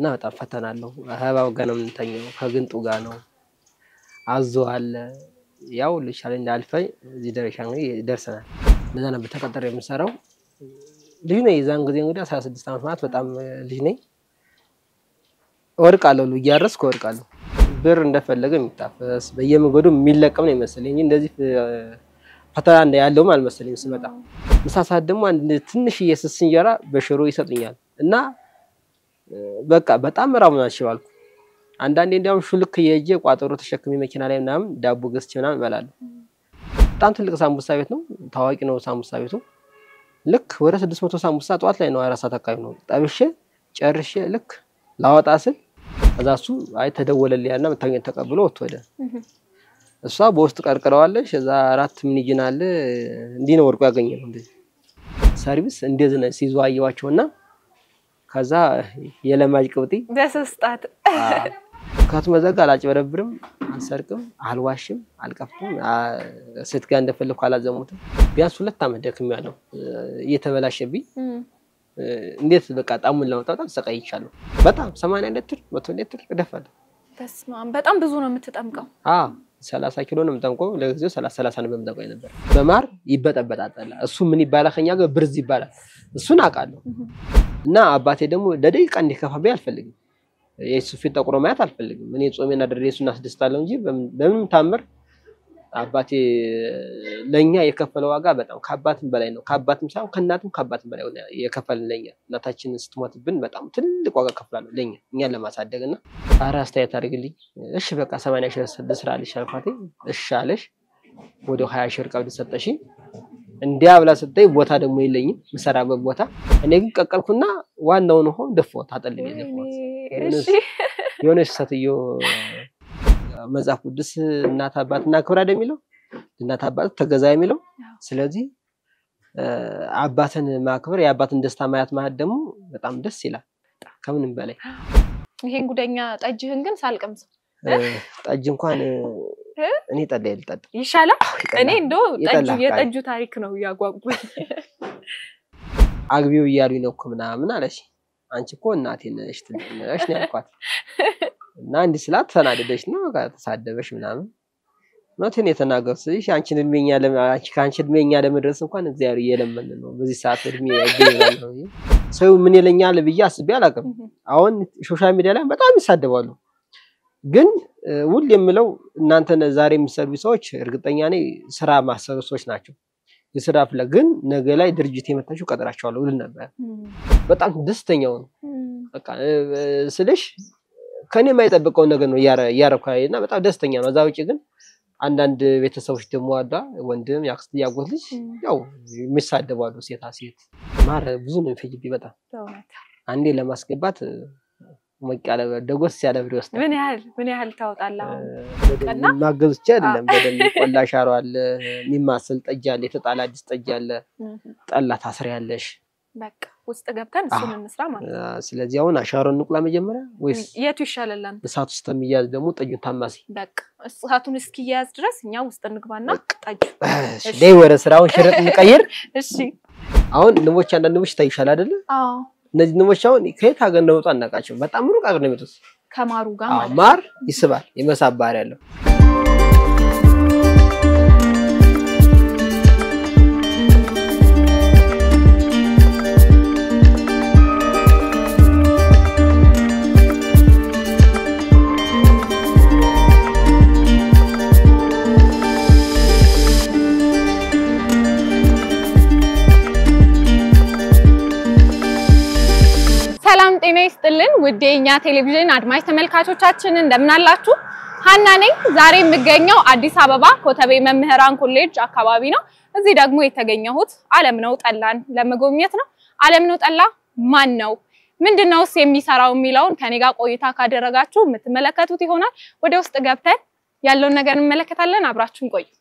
እና በጣም ፈተና አለው። እባብ ጋር ነው የምንተኘው፣ ከግንጡ ጋር ነው። አዞ አለ። ያው ልሻለ እንዳልፈኝ እዚህ ደረጃ እንግዲህ ደርሰናል። እንደዛ ነበር ተቀጠረ የምሰራው። ልጅ ነኝ የዛን ጊዜ እንግዲህ አስራ ስድስት ዓመት ማለት በጣም ልጅ ነኝ። እወድቃለሁ፣ ሁሉ እያረስኩ እወድቃለሁ። ብር እንደፈለገ የሚታፈስ በየመንገዱ የሚለቀም ነው ይመስለኝ እንጂ እንደዚህ ፈተና እንደ ያለውም አልመሰለኝም ስመጣ። ምሳ ሰዓት ደግሞ አንድ ትንሽዬ ስስ እንጀራ በሽሮ ይሰጡኛል እና በቃ በጣም ራቡን አልችባልኩ። አንዳንዴ እንዲያውም ሹልክ የእጄ ቋጠሮ ተሸክሜ መኪና ላይ ምናምን ዳቦ ገዝቼ ምናምን እበላለሁ። በጣም ትልቅ ሳምቡሳ ቤት ነው፣ ታዋቂ ነው ሳምቡሳ ቤቱ። ልክ ወደ ስድስት መቶ ሳምቡሳ ጠዋት ላይ ነው፣ አራት ሰዓት አካባቢ ነው ጠብሼ ጨርሼ ልክ ላወጣ ስል ከዛ እሱ አይ ተደወለልኝ ያልና መታገኝ ተቀብሎ ወጥቶ ወደ እሷ በውስጥ ቀርቅረዋለች። እዛ አራት ሚኒጅን አለ እንዲህ ነው ወርቁ ያገኘ ነው እንደዚህ ሰርቪስ እንደዚህ ነው ሲይዙ አየዋቸውና ከዛ የለማጅ ቅብጢ በስስጣት ካቱ መዘጋ አላጭበረብርም፣ አልሰርቅም፣ አልዋሽም፣ አልቀፍትም፣ ሴት ጋር እንደፈለግኩ አላዘሙትም። ቢያንስ ሁለት ዓመት ደክሜያለሁ እየተበላሸብኝ እንዴት በቃ ጣሙን ለመውጣት ተሰቃይቻለሁ። በጣም ሰማንያ ሊትር መቶ ሊትር እደፋለሁ። በስመ አብ በጣም ብዙ ነው የምትጠምቀው። አዎ ሰላሳ ኪሎ ነው የምጠምቀው። ለጊዜው ሰላሳ ሰላሳ ነው የምጠምቀው ነበር። በማር ይበጠበጣጠላ እሱ ምን ይባላል ከኛ ጋር ብርዝ ይባላል። እሱን አውቃለሁ። እና አባቴ ደግሞ ለደቂቃ እንዲከፋብኝ አልፈልግም። የሱ ፊት ጠቁሮ ማየት አልፈልግም። እኔ ጾሜና ድሬ እሱን አስደስታለሁ እንጂ በምንም ታምር አባቴ ለእኛ የከፈለው ዋጋ በጣም ከአባትም በላይ ነው። ከአባትም ሳይሆን ከእናትም ከአባትም በላይ የከፈልን ለኛ እናታችን ስትሞትብን በጣም ትልቅ ዋጋ ከፍላለሁ ለኛ እኛን ለማሳደግ እና ኧረ አስተያየት አድርግልኝ። እሺ በቃ ሰማንያ ሺህ ልስራልሽ አልኳት። እሺ አለሽ። ወደ ሀያ ሺህ ቀብድ ሰጠሽኝ። እንዲያ ብላ ስጠኝ ቦታ ደግሞ የለኝም የምሰራበት ቦታ። እኔ ግን ቀቀልኩና ዋናውን ውሃ ደፋሁት፣ አጠልኝ ደፋሁት። የሆነች ሴትዮ መጽሐፍ ቅዱስ እናት አባት እና ክብር አይደል የሚለው እናት አባት ተገዛ የሚለው። ስለዚህ አባትን ማክበር የአባትን ደስታ ማየት ማለት ደግሞ በጣም ደስ ይላል ከምንም በላይ። ይሄን ጉደኛ ጠጅህን ግን ሳልቀምሰው ጠጅ እንኳን እኔ ጠላ ልጠጣ ይሻላል። እኔ እንደው ጠጁ የጠጁ ታሪክ ነው እያጓጉኝ። አግቢው እያሉኝ ነው እኮ ምናምን አለች። አንቺ እኮ እናቴ ነሽ ትልቅ ነሽ ነው ያልኳት። እና እንዲህ ስላት ተናደደች ነው ተሳደበሽ ምናምን እውነቴን የተናገሩ ስልሽ አንቺን እድሜኛ ከአንቺ እድሜኛ ለመድረስ እንኳን እግዚአብሔር እየለመን ነው። በዚህ ሰዓት እድሜ ያገኛል። ሰው ምን ይለኛል ብዬ አስቤ አላውቅም። አሁን ሶሻል ሚዲያ ላይ በጣም ይሳደባሉ። ግን ውል የምለው እናንተ ዛሬ የሚሰሩ ሰዎች እርግጠኛ ነኝ ስራ ማሰሩ ሰዎች ናቸው። የስራ ፍላ ግን ነገ ላይ ድርጅት የመታችሁ ቀጥራቸዋለሁ ውል ነበር። በጣም ደስተኛው ነው በቃ ስልሽ ከኔ የማይጠብቀውን ነገር ነው እያረኩ እና በጣም ደስተኛ ነው። እዛ ውጭ ግን አንዳንድ ቤተሰቦች ደግሞ አሏ ወንድም ያክስት ያጎት ልጅ ያው የሚሳደባሉ ሴታ ሴት ማር ብዙ ነው የሚፈጅብኝ በጣም አንዴ ለማስገባት ሞቅ ያለ ደጎስ ያለ ብር ይወስዳል። ምን ያህል ምን ያህል ታወጣለህ? ማገዝ ብቻ አይደለም። በደንብ ቆላ ሻሮ አለ፣ የሚማሰል ጠጅ አለ፣ የተጣለ አዲስ ጠጅ አለ፣ ጠላ ታስሪያለሽ። በቃ ውስጥ ገብተን እሱን እንስራ ማለት ነው። ስለዚህ አሁን አሻሮ እንቁላ መጀመሪያ ወይስ የቱ ይሻላል? እሳት ውስጥ የሚያዝ ደግሞ ጠጁን ታማሲ። በቃ እሳቱን እስኪያያዝ ድረስ እኛ ውስጥ እንግባና ጠጁ ላይ ወደ ስራውን ሽረጥ እንቀይር። እሺ አሁን ንቦች አንዳንድ ንቦች ይታይሻል አይደለ? አዎ እነዚህ ንቦች አሁን ከየት ሀገር እንደመጡ አናውቃቸው። በጣም ሩቅ ሀገር ነው የሚመጡት። ከማሩ ጋር ማለት ማር ይስባል፣ የመሳብ ባህሪ ያለው ሰላም ጤና ይስጥልን ውድ የእኛ ቴሌቪዥን አድማጭ ተመልካቾቻችን እንደምን አላችሁ? ሀና ነኝ። ዛሬ የምገኘው አዲስ አበባ ኮተቤ መምህራን ኮሌጅ አካባቢ ነው። እዚህ ደግሞ የተገኘሁት አለምነው ጠላን ለመጎብኘት ነው። አለምነው ጠላ ማን ነው? ምንድነውስ የሚሰራው የሚለውን ከኔ ጋር ቆይታ ካደረጋችሁ የምትመለከቱት ይሆናል። ወደ ውስጥ ገብተን ያለውን ነገር እንመለከታለን። አብራችሁን ቆዩ።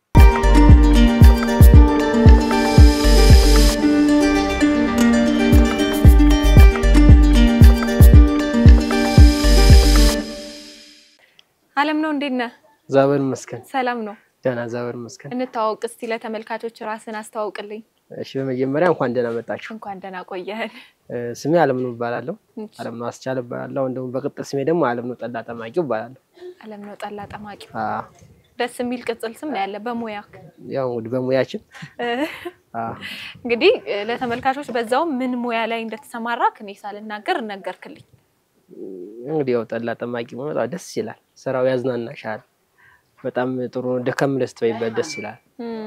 አለምነው እንዴት ነህ? ዛበር ይመስገን ሰላም ነው። ደህና ዛበር ይመስገን። እንተዋወቅ እስቲ ለተመልካቾች ራስን አስተዋውቅልኝ። እሺ በመጀመሪያ እንኳን ደህና መጣችሁ። እንኳን ደህና ቆየህን። ስሜ አለምነው እባላለሁ። አለምነው አስቻለ እባላለሁ። እንደውም በቅጥል ስሜ ደግሞ አለምነው ጠላ ጠማቂው እባላለሁ። አለምነው ጠላ ጠማቂው አዎ፣ ደስ የሚል ቅጽል ስም ነው ያለ በሙያ ያው እንግዲህ በሙያችን አዎ፣ እንግዲህ ለተመልካቾች በዛው ምን ሙያ ላይ እንደተሰማራክ እኔ ሳልናገር ነገርክልኝ። እንግዲህ ያው ጠላ ጠማቂ መሆን ደስ ይላል። ስራው ያዝናናሻል። በጣም ጥሩ ነው። ደከም ደስ ትበይበት ደስ ይላል።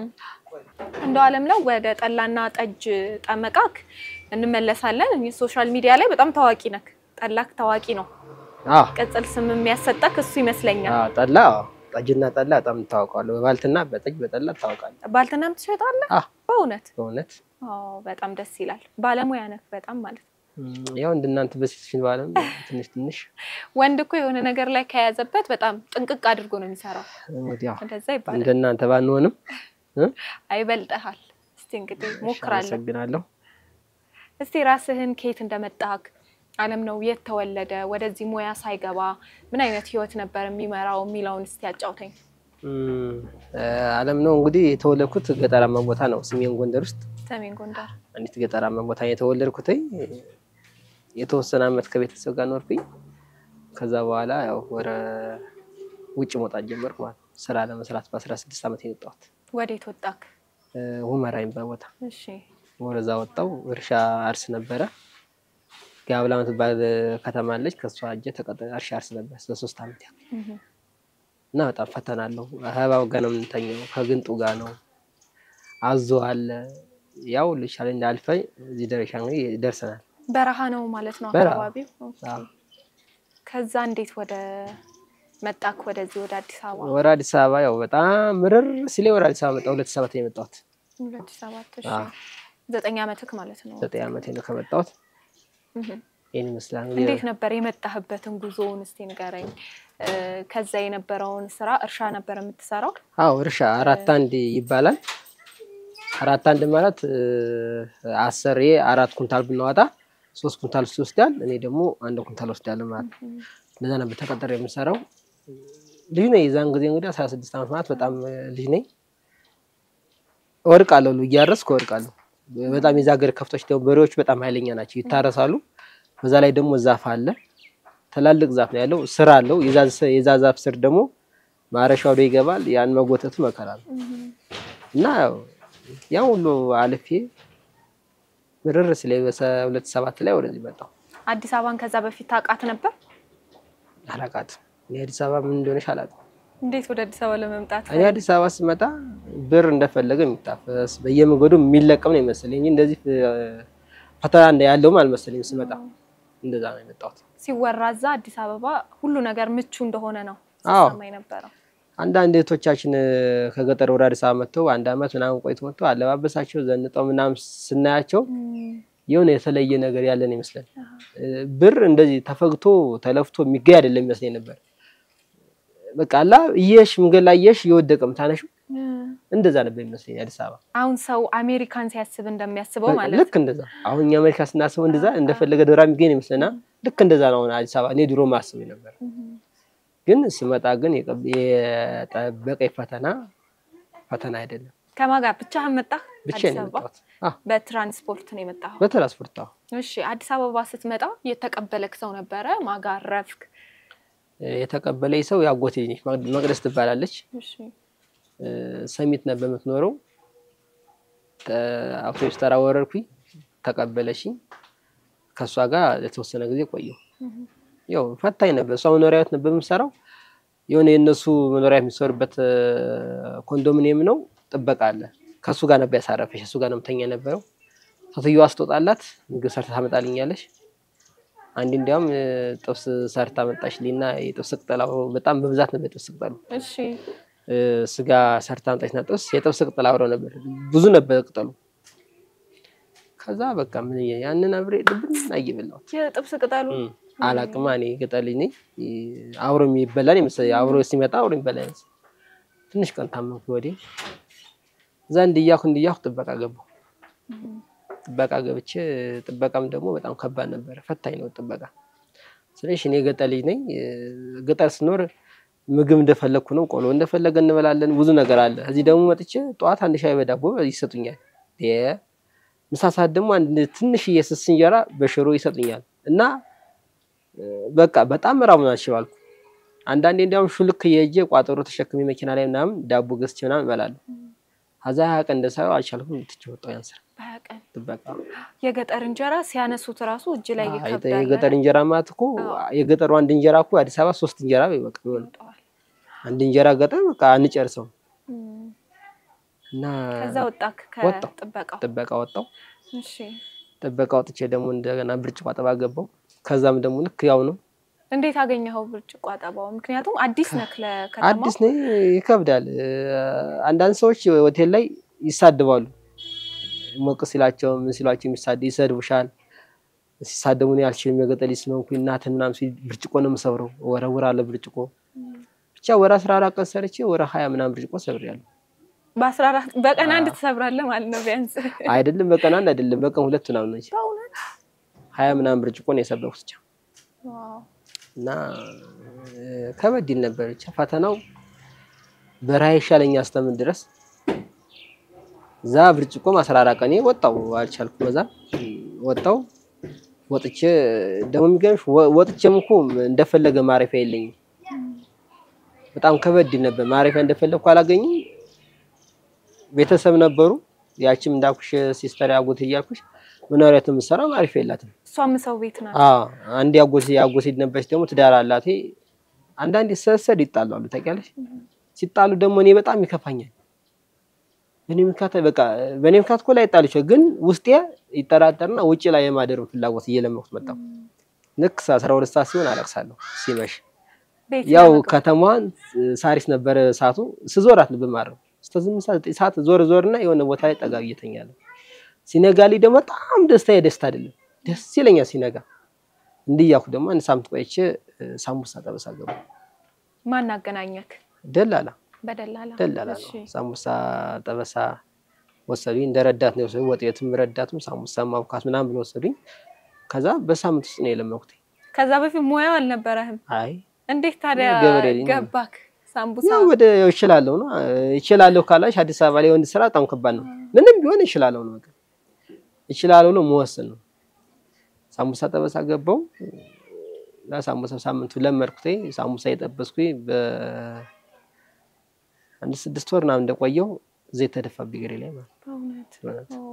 እንደው አለምነው ወደ ጠላና ጠጅ ጠመቃክ እንመለሳለን። ሶሻል ሚዲያ ላይ በጣም ታዋቂ ነክ። ጠላክ ታዋቂ ነው። አዎ ቅጽል ስም የሚያሰጠክ እሱ ይመስለኛል። አዎ፣ ጠላ አዎ፣ ጠጅና ጠላ በጣም ታውቃለሁ። በባልትና በጠጅ በጠላ ታውቃለህ። ባልትናም ትሸጣለህ? አዎ፣ በእውነት በእውነት አዎ፣ በጣም ደስ ይላል። ባለሙያ ነክ በጣም ማለት ነው። እም፣ ያው እንደናንተ በሴቶችን ባለም ትንሽ ትንሽ ወንድ እኮ የሆነ ነገር ላይ ከያዘበት በጣም ጥንቅቅ አድርጎ ነው የሚሰራው። እንግዲህ ያው እንደዛ ይባላል። እንደናንተ ባንሆንም እ? አይበልጠሃል። እስቲ እንግዲህ እሺ፣ ሞክራለሁ። አመሰግናለሁ። እስቲ ራስህን ከየት እንደመጣህ አለምነው የት ተወለደ፣ ወደዚህ ሙያ ሳይገባ ምን አይነት ህይወት ነበር የሚመራው የሚለውን እስቲ ያጫውተኝ። እም፣ አለምነው እንግዲህ የተወለድኩት ገጠራማ ቦታ ነው፣ ሰሜን ጎንደር ውስጥ ሰሜን ጎንደር። አንዲት ገጠራማ ቦታ የተወለድኩት። የተወሰነ አመት ከቤተሰብ ጋር ኖርኩኝ። ከዛ በኋላ ያው ወደ ውጭ መውጣት ጀመርኩ ማለት ነው። ስራ ለመስራት በአስራ ስድስት አመት የወጣሁት ወዴት ወጣክ? ሁመራ የሚባል ቦታ እሺ ወደዛ ወጣው። እርሻ አርስ ነበረ። ጋብላ የምትባል ከተማ አለች። ከሷ እጀ ተቀጠ እርሻ አርስ ነበር ለሶስት አመት ያህል እህ። እና በጣም ፈተና አለው። አህባው ጋር ነው የምንተኘው፣ ከግንጡ ጋር ነው። አዞ አለ። ያው ልሻለ እንዳልፈኝ እዚህ ደረሻ እንግዲህ ደርሰናል። በረሃ ነው ማለት ነው በረሃ። አካባቢው። አዎ። ከዛ እንዴት ወደ መጣክ ወደዚህ ወደ አዲስ አበባ? ወደ አዲስ አበባ ያው በጣም ምርር ሲሌ ወደ አዲስ አበባ መጣሁ። ሁለት ሰባት ነው የመጣሁት። ሁለት ሺህ ሰባት እሺ። አዎ። ዘጠኝ አመትክ ማለት ነው። ዘጠኝ ዓመቴ ነው ከመጣሁት። እህ። ይህን ይመስላል እንግዲህ እንዴት ነበር የመጣህበትን ጉዞውን እስቲ ንገረኝ። እ፣ ከዛ የነበረውን ስራ እርሻ ነበር የምትሰራው? አዎ እርሻ አራት አንድ ይባላል። አራት አንድ ማለት እ፣ አሰሬ አራት ኩንታል ብናወጣ ሶስት ኩንታል እሱ ይወስዳል፣ እኔ ደግሞ አንድ ኩንታል ወስዳለሁ ማለት ነው። እንደዛ ነበር ተቀጠረ የምሰራው። ልጅ ነኝ የዛን ጊዜ እንግዲህ አስራ ስድስት ዓመት ማለት በጣም እ፣ ልጅ ነኝ። እወድቃለሁ፣ ሁሉ እያረስኩ እወድቃለሁ። በጣም የዛ ሀገር ከፍቶች ደግሞ በሬዎች በጣም ኃይለኛ ናቸው፣ ይታረሳሉ። በዛ ላይ ደግሞ ዛፍ አለ፣ ትላልቅ ዛፍ ነው ያለው፣ ስር አለው። የዛ- የዛ ዛፍ ስር ደግሞ ማረሻ ወደ ይገባል። ያን መጎተቱ መከራ ነው እና ያው ያን ሁሉ አልፌ ምርር ስለ ሁለት ሰባት ላይ ወደዚህ መጣሁ። አዲስ አበባን ከዛ በፊት ታውቃት ነበር? አላውቃትም። እኔ አዲስ አበባ ምን እንደሆነች አላውቅም። እንዴት ወደ አዲስ አበባ ለመምጣት እኔ አዲስ አበባ ስመጣ ብር እንደፈለገ የሚታፈስ በየመንገዱ የሚለቀም ነው ይመስለኝ እንጂ እንደዚህ እ፣ ፈተና እንደ ያለውም አልመሰለኝም። ስመጣ እንደዛ ነው የመጣሁት። ሲወራ እዛ አዲስ አበባ ሁሉ ነገር ምቹ እንደሆነ ነው አዎ። ሲሰማ የነበረው። አንዳንድ እህቶቻችን እ፣ ከገጠር ወደ አዲስ አበባ መጥተው አንድ አመት ምናምን ቆይቶ መጥተው አለባበሳቸው ዘንጠው ምናምን ስናያቸው የሆነ የተለየ ነገር ያለን ይመስላል። እ፣ ብር እንደዚህ ተፈግቶ ተለፍቶ የሚገኝ አይደለም ይመስለኝ ነበር። በቃ አላ እየሽ መንገድ ላይ እየሽ እየወደቀ ምታነሽው እንደዛ ነበር ይመስለኝ አዲስ አበባ አሁን ሰው አሜሪካን ሲያስብ እንደሚያስበው ማለት ልክ እንደዛ አሁን እኛ አሜሪካ ስናስበው እንደዛ እንደፈለገ ዶራ የሚገኝ ይመስለና ልክ እንደዛ ነው አሁን አዲስ አበባ እኔ ድሮ ማስብ ነበር። ግን ስመጣ ግን የቀብ- የጠበቀኝ ፈተና ፈተና አይደለም። ከማን ጋር ብቻህን መጣህ? ብቻዬን አዲስ ነው አበባ የመጣሁት። አዎ በትራንስፖርት ነው የመጣኸው? በትራንስፖርት አዎ። እሺ አዲስ አበባ ስትመጣ የተቀበለክ ሰው ነበረ? ማጋ አረፍክ? የተቀበለኝ ሰው ያጎቴ ልጅ ነች፣ መቅ- መቅደስ ትባላለች። እሺ እ፣ ሰሚት ነበር የምትኖረው። ተ- አውቶቡስ ተራ ወረድኩኝ፣ ተቀበለሽኝ። ከእሷ ጋር ለተወሰነ ጊዜ ቆየሁ። ያው ፈታኝ ነበር። እሷ መኖሪያ ቤት ነበር የምሰራው። የሆነ የእነሱ መኖሪያ የሚሰሩበት እ፣ ኮንዶሚኒየም ነው፣ ጥበቃ አለ። ከእሱ ጋር ነበር ያሳረፈች። እሱ ጋር ነው የምተኛ የነበረው። ሴትዮዋ ስትወጣላት ምግብ ሰርታ ታመጣልኛለች። አንድ እንዲያውም እ፣ ጥብስ ሰርታ መጣችልኝና የጥብስ ቅጠል አብሮ በጣም በብዛት ነበር የጥብስ ቅጠሉ እሺ እ፣ ስጋ ሰርታ አምጣችና ጥብስ የጥብስ ቅጠል አብረው ነበር፣ ብዙ ነበር ቅጠሉ። ከዛ በቃ ምን ያንን አብሬ ድብን አየበላሁት። የጥብስ ቅጠሉ አላቅማ እኔ ገጠር ልጅ ነኝ። አብሮ የሚበላን ይመስለኝ አብሮ ሲመጣ አብሮ የሚበላ ይመስል ትንሽ ቀን ታመምኩ ወዴ እዛ እንድያኩ እንድያኩ ጥበቃ ገባሁ። ጥበቃ ገብቼ ጥበቃም ደግሞ በጣም ከባድ ነበረ፣ ፈታኝ ነው ጥበቃ። ስለዚህ እኔ ገጠር ልጅ ነኝ። ገጠር ስኖር ምግብ እንደፈለግኩ ነው፣ ቆሎ እንደፈለገ እንበላለን፣ ብዙ ነገር አለ። እዚህ ደግሞ መጥቼ ጠዋት አንድ ሻይ በዳቦ ይሰጡኛል። ምሳ ሰዓት ደግሞ አንድ ትንሽዬ ስስ እንጀራ በሽሮ ይሰጡኛል እና በቃ በጣም ራቡን አልችባልኩ። አንዳንዴ እንዲያውም ሹልክ የእጄ ቋጠሮ ተሸክሜ መኪና ላይ ምናምን ዳቦ ገዝቼ ምናምን እበላለሁ። ከዛ ሀያ ቀን እንደሳየው አልቻልኩም። ትቼ ወጣሁ ያን ስራ በሀያ ቀን ጥበቃ። የገጠር እንጀራ ሲያነሱት ራሱ እጅ ላይ አይ፣ ይከብዳል። የገጠር እንጀራ ማለት እኮ የገጠሩ አንድ እንጀራ እኮ አዲስ አበባ ሶስት እንጀራ በቃ ይሆናል። ይወጣዋል። አንድ እንጀራ ገጠር በቃ አንጨርሰው እም። እና ከዛ ወጣክ ወጣሁ። ከጥበቃው? ጥበቃ ወጣው። እሺ ጥበቃ ወጥቼ ደግሞ እንደገና ብርጭቆ አጠባ ገባው። ከዛም ደግሞ ልክ ያው ነው እንዴት አገኘኸው ብርጭቆ አጠባው? ምክንያቱም አዲስ ነክ ለከተማው። አዲስ ነኝ፣ ይከብዳል። አንዳንድ ሰዎች ሆቴል ላይ ይሳድባሉ። ሞቅ ሲላቸው ምን ሲሏቸው የሚሳድ ይሰድቡሻል። ሲሳደቡ እኔ አልችልም የገጠር ልጅ ስለሆንኩኝ እናትህ ምናምን ሲል ብርጭቆ ነው የምሰብረው፣ እወረውራለሁ ብርጭቆ። ብቻ ወደ አስራ አራት ቀን ሰርቼ ወደ ሀያ ምናምን ብርጭቆ ሰብሬያለሁ። በአስራ አራት በቀን አንድ ትሰብራለህ ማለት ነው ቢያንስ። አይደለም በቀን አንድ አይደለም በቀን ሁለት ምናምን ነች። በእውነት ሀያ ምናምን ብርጭቆ ነው የሰበርኩት ብቻ ዋው። እና እ፣ ከበድ ይል ነበር ብቻ ፈተናው በረሃ ይሻለኛ እስከምን ድረስ እዛ ብርጭቆም አስራ አራት ቀኔ ወጣው አልቻልኩም። እዛ ወጣው ወጥቼ ደግሞ የሚገርምሽ ወ- ወጥቼም እኮ እንደፈለገ ማረፊያ የለኝም። በጣም ከበድ ይል ነበር። ማረፊያ እንደፈለግኩ አላገኝም። ቤተሰብ ነበሩ። ያችም እንዳልኩሽ ሲስተር ያጎት እያልኩሽ መኖሪያ የምትሰራው ማረፊያ የላትም። እሷም ሰው ቤት ናት። አዎ አንድ ያጎሴ ያጎሴ ነበረች ደግሞ ትዳር አላት። አንዳንዴ ሰሰድ ይጣላሉ ታውቂያለሽ። ሲጣሉ ደግሞ እኔ በጣም ይከፋኛል። በእኔ ምክንያት በቃ በእኔ ምክንያት እኮ ላይ ይጣሉ ይችላል፣ ግን ውስጤ ይጠራጠርና ውጭ ላይ የማደር ፍላጎት እየለመኩት መጣሁ። ልክ አስራ ሁለት ሰዓት ሲሆን አለቅሳለሁ ሲመሽ። ቤት ያው ለመግባት። ከተማዋን ሳሪስ ነበረ ሰዓቱ ስዞራት ነው ብማረው እስከ ስምንት ሰዓት ዘጠኝ ሰዓት ዞር ዞርና የሆነ ቦታ ላይ ጠጋ ብዬ እተኛለሁ። ሲነጋልኝ ደግሞ በጣም ደስታ የደስታ አይደለም ደስ ይለኛል ሲነጋ። እንዲህ እያልኩ ደግሞ አንድ ሳምንት ቆይቼ እ፣ ሳምቡሳ ጠበሳ ገባሁ። ማን አገናኘክ? ደላላ በደላላ ደላላ እሺ። ነው ሳምቡሳ ጠበሳ ወሰዱኝ። እንደ ረዳት ነው የወሰዱኝ። ወጥ ቤትም ረዳትም ሳምቡሳ ማብካት ምናምን ብሎ ወሰዱኝ። ከዛ በሳምንት ውስጥ ነው የለመኩት። ከዛ በፊት ሙያው አልነበረህም። አይ እንዴት ታዲያ ገበሬ ነኝ። ገባክ? ሳምቡሳ ያው ወደ ይችላለሁ ነው ይችላለሁ ካላሽ አዲስ አበባ ላይ ወንድ ስራ በጣም ከባድ ነው። ምንም ቢሆን ይችላለሁ ነው በቃ ይችላለሁ ነው መወሰን ነው። ሳምቡሳ ጠበሳ ገባው እና ሳምቡሳ ሳምንቱ ለመድኩት። ሳምቡሳ የጠበስኩኝ በአንድ ስድስት ወር ምናምን እንደቆየው ዘይት ተደፋብኝ እግሬ ላይ ማለት በእውነት በእውነት ኦ።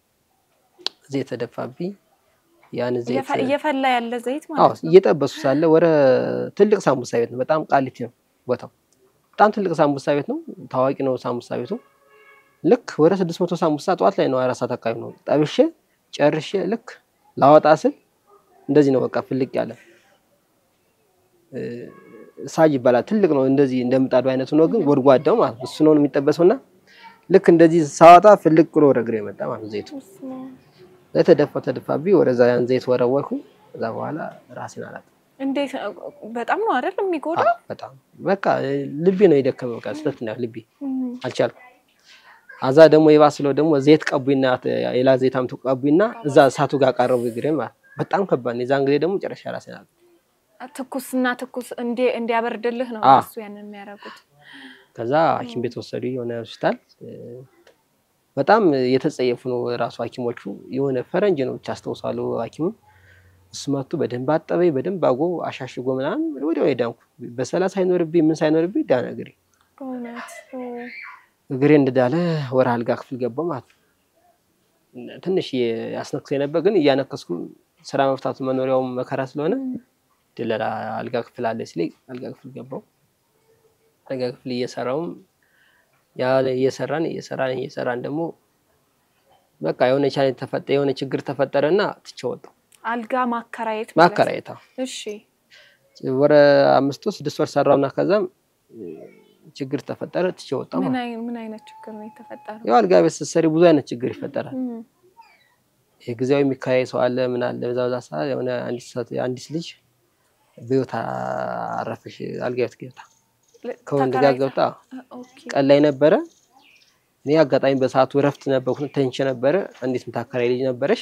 ዘይት ተደፋብኝ። ያን ዘይት እየፈ- እየፈላ ያለ ዘይት አዎ ማለት ነው። እየጠበሱ ሳለ ወደ ትልቅ ሳምቡሳ ቤት ነው። በጣም ቃሊቲ ነው ቦታው። በጣም ትልቅ ሳምቡሳ ቤት ነው። ታዋቂ ነው ሳምቡሳ ቤቱ። ልክ ወደ ስድስት መቶ ሳምቡሳ ጠዋት ላይ ነው አራት ሰዓት አካባቢ ነው ጠብሼ ጨርሼ ልክ ላወጣ ስል እንደዚህ ነው በቃ ፍልቅ ያለ እ፣ ሳጅ ይባላል። ትልቅ ነው እንደዚህ እንደምጣዱ አይነቱ ነው፣ ግን ጎድጓዳው ማለት ነው። እሱ ነው የሚጠበሰው እና ልክ እንደዚህ ሳወጣ ፍልቅ ብሎ ወደ እግሬ መጣ ማለት ነው ዘይቱ በስመ አብ። የተደፋ ተደፋብኝ። ወደዛ ያን ዘይት ወረወርኩ። ከዛ በኋላ ራሴን አላውቅም። እንዴት በጣም ነው አይደል የሚጎዳ? አዎ፣ በጣም በቃ ልቤ ነው የደከመ። በቃ ስተት ነው ልቤ እም። አልቻልኩም። አዛ ደግሞ የባስለው ደግሞ ዘይት ቀቡኝና ሌላ ዘይት አምጡ ቀቡኝና እዛ እሳቱ ጋር ቀረቡ እግሬ ማለት በጣም ከባድ ነው። የዛን ጊዜ ደግሞ ጨረሻ ራሴን አላውቅም። ትኩስና ትኩስ እንዲ- እንዲያበርድልህ ነው አዎ። እሱ ያንን የሚያደርጉት። ከዛ ሐኪም ቤት ወሰዱ የሆነ ሆስፒታል። እ፣ በጣም የተጸየፉ ነው ራሱ ሐኪሞቹ የሆነ ፈረንጅ ነው ብቻ አስታውሳለሁ። ሐኪሙ እሱ መቱ በደንብ አጠበኝ፣ በደንብ አጎ አሻሽጎ ምናምን ወዲያው የዳንኩ በሰላሳ ሳይኖርብኝ ምን ሳይኖርብኝ ዳነ እግሬ። በእውነት ኦ። እግሬ እንደዳለ ወደ አልጋ ክፍል ገባሁ ማለት ነው። ትንሽ ያስነክሰኝ ነበር፣ ግን እያነከስኩም ስራ መፍታቱ መኖሪያውም መከራ ስለሆነ ድለላ አልጋ ክፍል አለ ሲለኝ አልጋ ክፍል ገባሁ። አልጋ ክፍል እየሰራውም ያ እየሰራን እየሰራን እየሰራን ደግሞ በቃ የሆነ ቻሌንጅ ተፈጠ የሆነ ችግር ተፈጠረና ትቼ ወጣሁ። አልጋ ማከራየት ማለት ነው። ማከራየታ እሺ ወደ አምስት ወር ስድስት ወር ሰራውና ከዛም ችግር ተፈጠረ ትቼ ወጣሁ። ምን አይ- ምን አይነት ችግር ነው የተፈጠረው? ያው አልጋ ቤት ስትሰሪ ብዙ አይነት ችግር ይፈጠራል። እም። ይሄ ጊዜያዊ የሚከራይ ሰው አለ ምን አለ በዛ በዛ ሰዓት የሆነ አንዲት ሰት- አንዲት ልጅ በህይወት አረፈሽ አልጋ ቤት ገብታ ከወንድ ጋር ተከራይታ? ገብታ ኦኬ። ቀን ላይ ነበረ። እኔ አጋጣሚ በሰዓቱ እረፍት ነበርኩ ተኝቼ ነበረ። አንዲት የምታከራይ ልጅ ነበረች።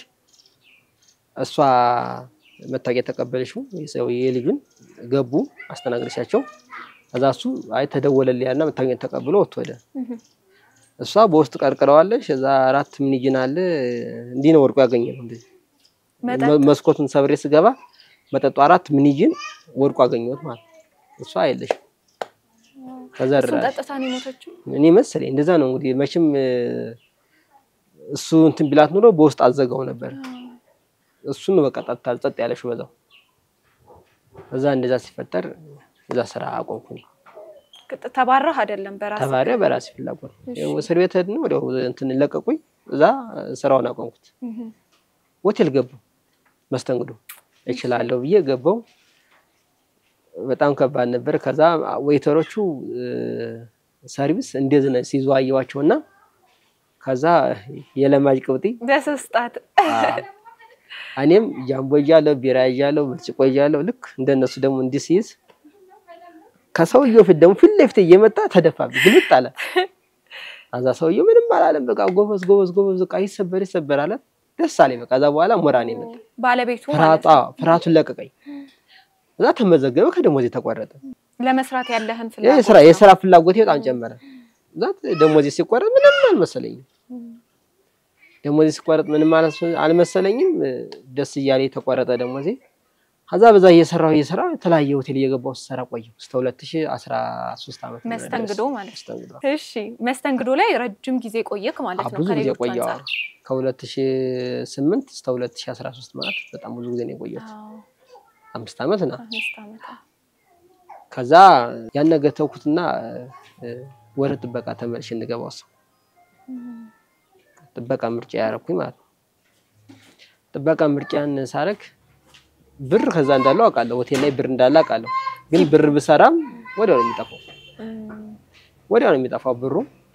እሷ መታወቂያ የተቀበለችው የሰው የልጁን ገቡ አስተናግደሻቸው። ከዛ እሱ አይ ተደወለልኝ ያልና መታወቂያ ተቀብሎ ወጥቶ ሄደ። እም። እሷ በውስጥ ቀርቅረዋለች። እዛ አራት ምንጅን አለ እንዲህ ነው ወርቁ ያገኘ ነው። እንደዚህ መጠጥ መ- መስኮቱን ሰብሬ ስገባ መጠጡ አራት ምንጅን ወርቁ አገኘሁት ማለት ነው። እሷ የለሽም ከዛ እሱን ድራሽ ጠጥታ ነው የሞተችው። እኔ መሰለኝ እንደዛ ነው እንግዲህ መቼም እ፣ እሱ እንትን ቢላት ኑሮ በውስጥ አዘጋው ነበር። እሱን ነው በቃ ጠጥታ ጸጥ ያለሽው በዛው። እዛ እንደዛ ሲፈጠር እዛ ስራ አቆምኩኝ። ቅጥ- ተባረህ አይደለም በራስ ተማሪ በራሴ ፍላጎት ያው እስር ቤት ሄድን። ወዲያው እንትን ለቀቁኝ። እዛ ስራውን አቆምኩት። ሆቴል ገባሁ። መስተንግዶ እችላለሁ ብዬ ገባሁ። በጣም ከባድ ነበር። ከዛ ዌይተሮቹ እ፣ ሰርቪስ እንደዚህ ነው ሲይዙ አየኋቸውና ከዛ የለማጅ ቅብጢ በስስጣት እኔም ጃምቦ ይዣለሁ፣ ቢራ ይዣለሁ፣ ብርጭቆ ይዣለሁ። ልክ እንደነሱ ደግሞ እንዲህ ሲይዝ ከሰውየው ፊት ደግሞ ፊት ለፊት እየመጣ ተደፋብኝ፣ ግልጥ አለ። ከዛ ሰውየው ምንም አላለም። በቃ ጎበዝ ጎበዝ ጎበዝ፣ በቃ ይሰበር ይሰበር አለ። ደስ አለኝ። በቃ ከዛ በኋላ ሞራኔ መጣ። ባለቤቱ ማለት ፍርሃቱ ነው። አዎ፣ ፍርሃቱን ለቀቀኝ። እዛ ተመዘገበ፣ ከደሞዜ ተቆረጠ። ለመስራት ያለህን ይሄ ፍላጎት የስራ ነው። የስራ ፍላጎቴ በጣም ጨመረ። እዛ ደሞዜ ሲቆረጥ ምንም አልመሰለኝም። ደሞዜ ሲቆረጥ ምንም አልመሰ- አልመሰለኝም። ደስ እያለ የተቆረጠ ደሞዜ። ከዛ በዛ እየሰራሁ እየሰራሁ የተለያየ ሆቴል እየገባሁ ስሰራ ቆየሁ እስከ 2013 ዓመት ምህረት ድረስ። መስተንግዶ ማለት ነው። መስተንግዶ እሺ መስተንግዶ ላይ ረጅም ጊዜ ቆየክ ማለት አዎ፣ ነው። ብዙ ጊዜ ከሌሎቹ ቆየሁ። አንጻር ከ2008 እስከ 2013 ማለት በጣም ብዙ ጊዜ ነው የቆየሁት። አዎ፣ አምስት ዓመት ና አምስት ዓመት አዎ። ከዛ ያን ነገር ተውኩትና እ፣ ወደ ጥበቃ ተመልሼ እንገባ ወሰንኩ። ጥበቃ ምርጫ ያደረኩኝ ማለት ነው። ጥበቃ ምርጫን ሳረግ ብር ከዛ እንዳለው አውቃለሁ። ሆቴል ላይ ብር እንዳለ አውቃለሁ። ግን ብር ብሰራም ወዲያው ነው የሚጠፋው፣ እም፣ ወዲያው ነው የሚጠፋው ብሩ።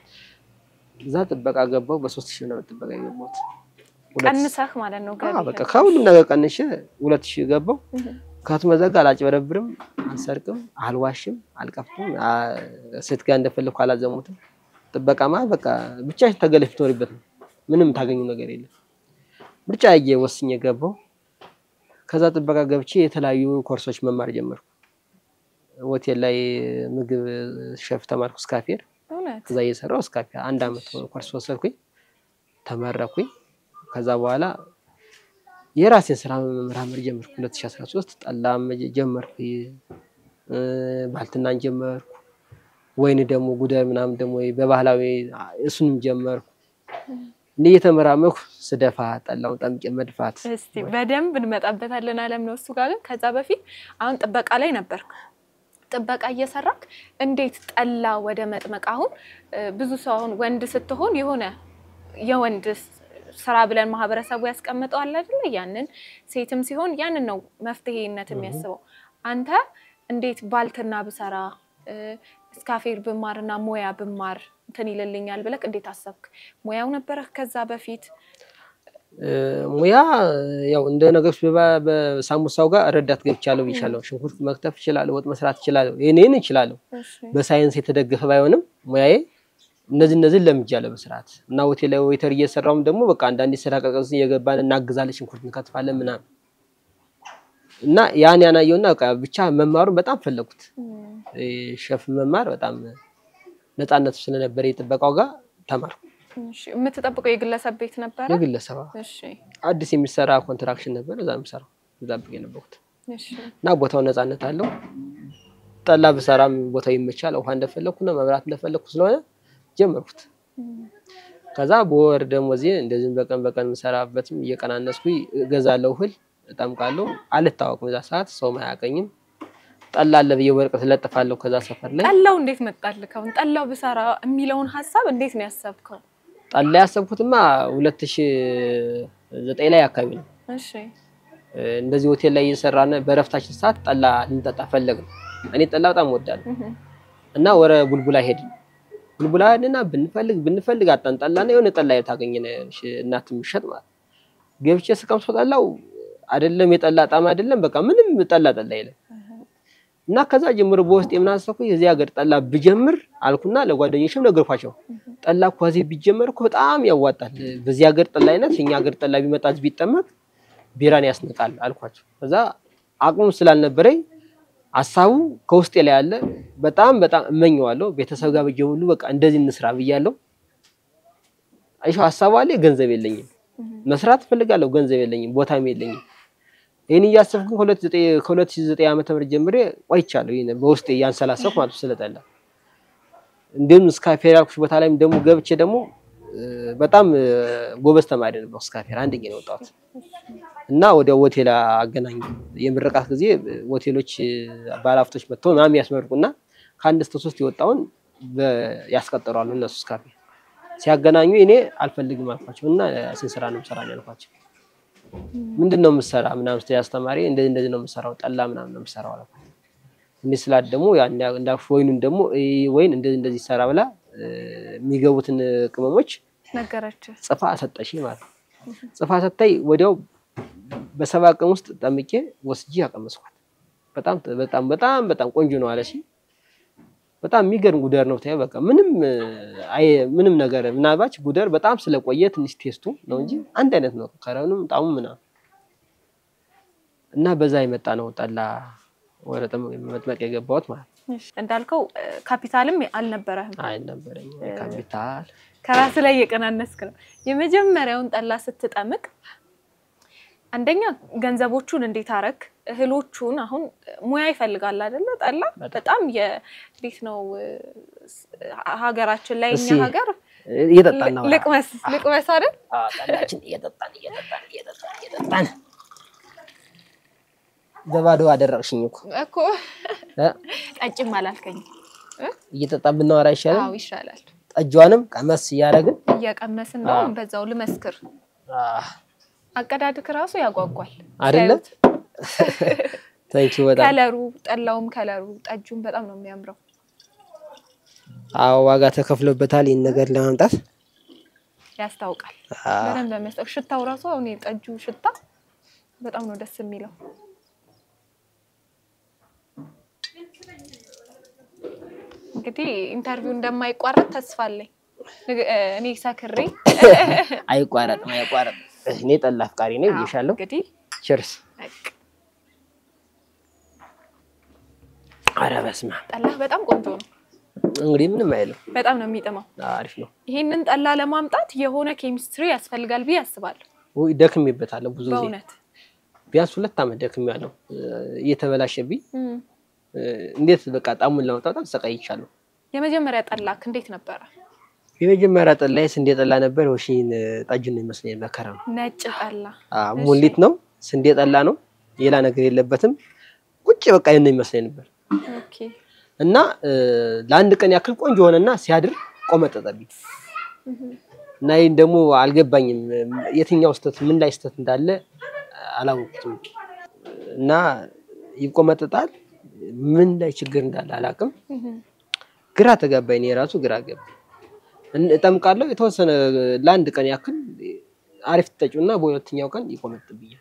እዛ ጥበቃ ገባው። በሶስት ሺህ ነው ጥበቃ የገባሁት። ሁለት- ቀንሰህ ማለት ነው አዎ፣ ገቢ በቃ ከሁሉም ነገር ቀንሼ ሁለት ሺህ ገባው። እም፣ ከትመዘጋ አላጭበረብርም፣ አልሰርቅም፣ አልዋሽም፣ አልቀፍትም፣ አ- ሴት ጋር እንደፈለኩ አላዘሙትም። ጥበቃ ማለት በቃ ብቻሽን ተገለሽ ትኖሪበት ነው። ምንም ታገኙ ነገር የለም። ምርጫ ያየ ወስኜ ገባው። ከዛ ጥበቃ ገብቼ የተለያዩ ኮርሶች መማር ጀመርኩ። ሆቴል ላይ ምግብ ሸፍ ተማርኩ፣ እስካፌር እውነት ከዛ እየሰራው እስካፌር አንድ አመት ኮርስ ወሰድኩኝ፣ ተመረኩኝ። ከዛ በኋላ የራሴን ስራ መመራመር ጀመርኩ። 2013 ጠላም ጀመርኩ፣ እ፣ ባልትናን ጀመርኩ። ወይን ደግሞ ጉደር ምናምን ደግሞ በባህላዊ እሱንም ጀመርኩ። እንዲህ እየተመራመርኩ ስደፋ ጠላውን ጠምቄ መድፋት እስቲ በደንብ እንመጣበታለን አለም ነው እሱ ጋር ግን ከዛ በፊት አሁን ጥበቃ ላይ ነበርክ ጥበቃ እየሰራክ እንዴት ጠላ ወደ መጥመቅ አሁን እ፣ ብዙ ሰው አሁን ወንድ ስትሆን የሆነ የወንድ ስ- ስራ ብለን ማህበረሰቡ ያስቀምጠዋል አይደለ ያንን ሴትም ሲሆን ያንን ነው መፍትሄነት የሚያስበው አንተ እንዴት ባልትና ብሰራ እ፣ እስካፌር ብማርና ሙያ ብማር እንትን ይልልኛል ብለክ እንዴት አሰብክ ሙያው ነበረህ ከዛ በፊት እ፣ ሙያ ያው እንደ ነገሮች በባ- በሳሙሳው ጋር ረዳት ገብቻለሁ ብቻለሁ። ሽንኩርት መክተፍ እችላለሁ፣ ወጥ መስራት እችላለሁ። ይሄን እችላለሁ። እሺ በሳይንስ የተደገፈ ባይሆንም ሙያዬ እነዚህ እነዚህን ለምጃለሁ በስርዓት እና ሆቴል ላይ ዌይተር እየሰራውም ደግሞ በቃ አንዳንዴ ስራ ቀዝቀዝ እየገባን እናግዛለን፣ ሽንኩርት እንከትፋለን ምናምን እና ያን ያናየውና በቃ ብቻ መማሩን በጣም ፈለጉት። እ፣ ሸፍ መማር በጣም ነፃነቱ ስለነበረ የጥበቃው ጋር ተማርኩ። እሺ የምትጠብቀው የግለሰብ ቤት ነበረ? የግለሰባ እሺ አዲስ የሚሰራ ኮንትራክሽን ነበር፣ እዛ የምሰራው እዛ ብዬ ነበርኩት እሺ እና ቦታው ነፃነት አለው። ጠላ ብሰራም ቦታው ይመቻል። ውሃ እንደፈለኩ ነው፣ መብራት እንደፈለኩ ስለሆነ ጀመርኩት። ከዛ በወር ደሞዜ እንደዚህም በቀን በቀን የምሰራበትም እየቀናነስኩ እገዛለሁ፣ እህል እጠምቃለሁ። አልታወቅም፣ እዛ ሰዓት ሰውም አያውቀኝም። ጠላ አለ ብዬ ወረቀት እለጥፋለሁ ከዛ ሰፈር ላይ። ጠላው እንዴት መጣልህ? አሁን ጠላው ብሰራ የሚለውን ሀሳብ እንዴት ነው ያሰብከው? ጠላ ያሰብኩትማ ሁለት ሺህ ዘጠኝ ላይ አካባቢ ነው። እሺ እንደዚህ ሆቴል ላይ እየሰራን በረፍታችን ሰዓት ጠላ ልንጠጣ ፈለግን። እኔ ጠላ በጣም እወዳለሁ እህ እና ወረ ቡልቡላ ሄድን። ቡልቡላ ሄድንና ብንፈልግ ብንፈልግ አጣን። ጠላና የሆነ ጠላ የታገኘን እናት የምትሸጥ ማለት ገብቼ ስቀምሶ ጠላው አይደለም የጠላ ጣም አይደለም፣ በቃ ምንም ጠላ ጠላ የለም። እና ከዛ ጀምሮ በውስጥ የምናሰብኩ የዚህ ሀገር ጠላ ብጀምር አልኩና ለጓደኞችም ነገርኳቸው። ጠላ እኮ እዚህ ቢጀመር እኮ በጣም ያዋጣል። በዚህ ሀገር ጠላ አይነት እኛ ሀገር ጠላ ቢመጣ እዚህ ቢጠመቅ ቢራን ያስነቃል አልኳቸው። ከዛ አቅሙ ስላልነበረኝ ሀሳቡ ከውስጤ ላይ ያለ በጣም በጣም እመኘዋለሁ። ቤተሰብ ጋር ብዬ ሁሉ በቃ እንደዚህ እንስራ ብያለሁ። አይሽ ሀሳቡ አለ፣ ገንዘብ የለኝም። መስራት እፈልጋለሁ፣ ገንዘብ የለኝም፣ ቦታም የለኝም። ይህን እያሰብኩ ከሁለት ሺህ ዘጠኝ ዓመተ ምህረት ጀምሬ ቆይቻለሁ። ይሄን በውስጤ እያንሰላሰብኩ ማለት ስለጠላ እንዲሁም እስካፌር ያልኩሽ ቦታ ላይም ደግሞ ገብቼ ደግሞ በጣም ጎበዝ ተማሪ ነበር። እስካፌር አንደኛ ነው የወጣሁት እና ወዲያው ሆቴል አገናኝ የምርቃት ጊዜ ሆቴሎች ባለሀብቶች መጥተው ምናምን ያስመርቁና ከአንድ እስከ ሶስት የወጣውን ያስቀጠሯሉ እነሱ እስካፌ ሲያገናኙ እኔ አልፈልግም አልኳቸው እና ስንት ስራ ነው የምሰራ ነው ያልኳቸው። ምንድን ነው የምሰራ ምናምን ስትይ አስተማሪ እንደዚህ እንደዚህ ነው የምሰራው ጠላ ምናምን ነው የምሰራው አልኳት። እንዲህ ስላት ደግሞ እንዳልኩሽ ወይኑን ደግሞ ወይን እንደዚህ እንደዚህ ይሰራ ብላ የሚገቡትን ቅመሞች ነገረች ጽፋ ሰጠሽ ማለት ነው። ጽፋ ሰጠኝ። ወዲያው በሰባ ቀን ውስጥ ጠምቄ ወስጄ አቀመስኳት። በጣም በጣም በጣም በጣም ቆንጆ ነው አለሽ። በጣም የሚገርም ጉደር ነው ታየ። በቃ ምንም አይ ምንም ነገር ምናልባች ጉደር በጣም ስለቆየ ትንሽ ቴስቱ ነው እንጂ አንድ አይነት ነው ከረኑም ጣሙ ምናምን እና በዛ የመጣ ነው ጠላ ወደ መጥመቅ የገባሁት ማለት ነው። እንዳልከው ካፒታልም አልነበረህም። አልነበረኝ ካፒታል ከራስ ላይ የቀናነስክ ነው። የመጀመሪያውን ጠላ ስትጠምቅ አንደኛ ገንዘቦቹን እንዴት አረግ? እህሎቹን አሁን ሙያ ይፈልጋል አይደለ? ጠላ በጣም የቤት ነው ሀገራችን ላይ እኛ ሀገር እየጠጣን ነው ልቅመስ ልቅመስ አይደል? ጠላችን እየጠጣን እየጠጣን እየጠጣን እየጠጣን በባዶ አደረቅሽኝ እኮ እኮ ጠጭም አላልከኝም። እየጠጣን ብናወራ ይሻላል። አዎ ይሻላል። ጠጇንም ቀመስ እያደረግን እየቀመስን ነው። በዛው ልመስክር። አቀዳድክ ራሱ ያጓጓል አይደለም? ታንኪዩ በጣም ከለሩ፣ ጠላውም ከለሩ፣ ጠጁም በጣም ነው የሚያምረው። አዎ ዋጋ ተከፍሎበታል ይህን ነገር ለማምጣት ያስታውቃል። በደንብ በመስጠው ሽታው ራሱ አሁን የጠጁ ሽታ በጣም ነው ደስ የሚለው። እንግዲህ ኢንተርቪው እንደማይቋረጥ ተስፋ አለኝ። እኔ ሰክሬ አይቋረጥም አይቋረጥም። እኔ ጠላ አፍቃሪ ነኝ ብዬሻለሁ። እንግዲህ ችርስ። ኧረ በስመ አብ ጠላ በጣም ቆንጆ ነው። እንግዲህ ምንም አይልም። በጣም ነው የሚጥመው። አሪፍ ነው። ይሄንን ጠላ ለማምጣት የሆነ ኬሚስትሪ ያስፈልጋል ብዬ አስባለሁ። ውይ ደክሜበታለሁ ብዙ ጊዜ በእውነት ቢያንስ ሁለት ዓመት ደክሜያለሁ። እየተበላሸብኝ እንዴት በቃ ጣሙን ለማውጣት በጣም ተሰቃይቻለሁ። የመጀመሪያ ጠላክ እንዴት ነበረ? የመጀመሪያ ጠላዬ ስንዴ ጠላ ነበር። ወሽን ጠጅ ነው ይመስለኝ መከራ ነው። ነጭ ጠላ ሙሊት ነው፣ ስንዴ ጠላ ነው፣ ሌላ ነገር የለበትም። ቁጭ በቃ ይሄን ነው ይመስለኝ ነበር ኦኬ። እና ለአንድ ቀን ያክል ቆንጆ ሆነና ሲያድር ቆመጠጠብኝ እና ይህን ደግሞ አልገባኝም። የትኛው ስተት ምን ላይ ስተት እንዳለ አላወቅኩትም። እና ይቆመጠጣል ምን ላይ ችግር እንዳለ አላውቅም። ግራ ተጋባኝ። እኔ የራሱ ግራ ገባ። እጠምቃለሁ የተወሰነ ለአንድ ቀን ያክል አሪፍ ትጠጪውና በሁለተኛው ቀን ይቆመጥብኛል።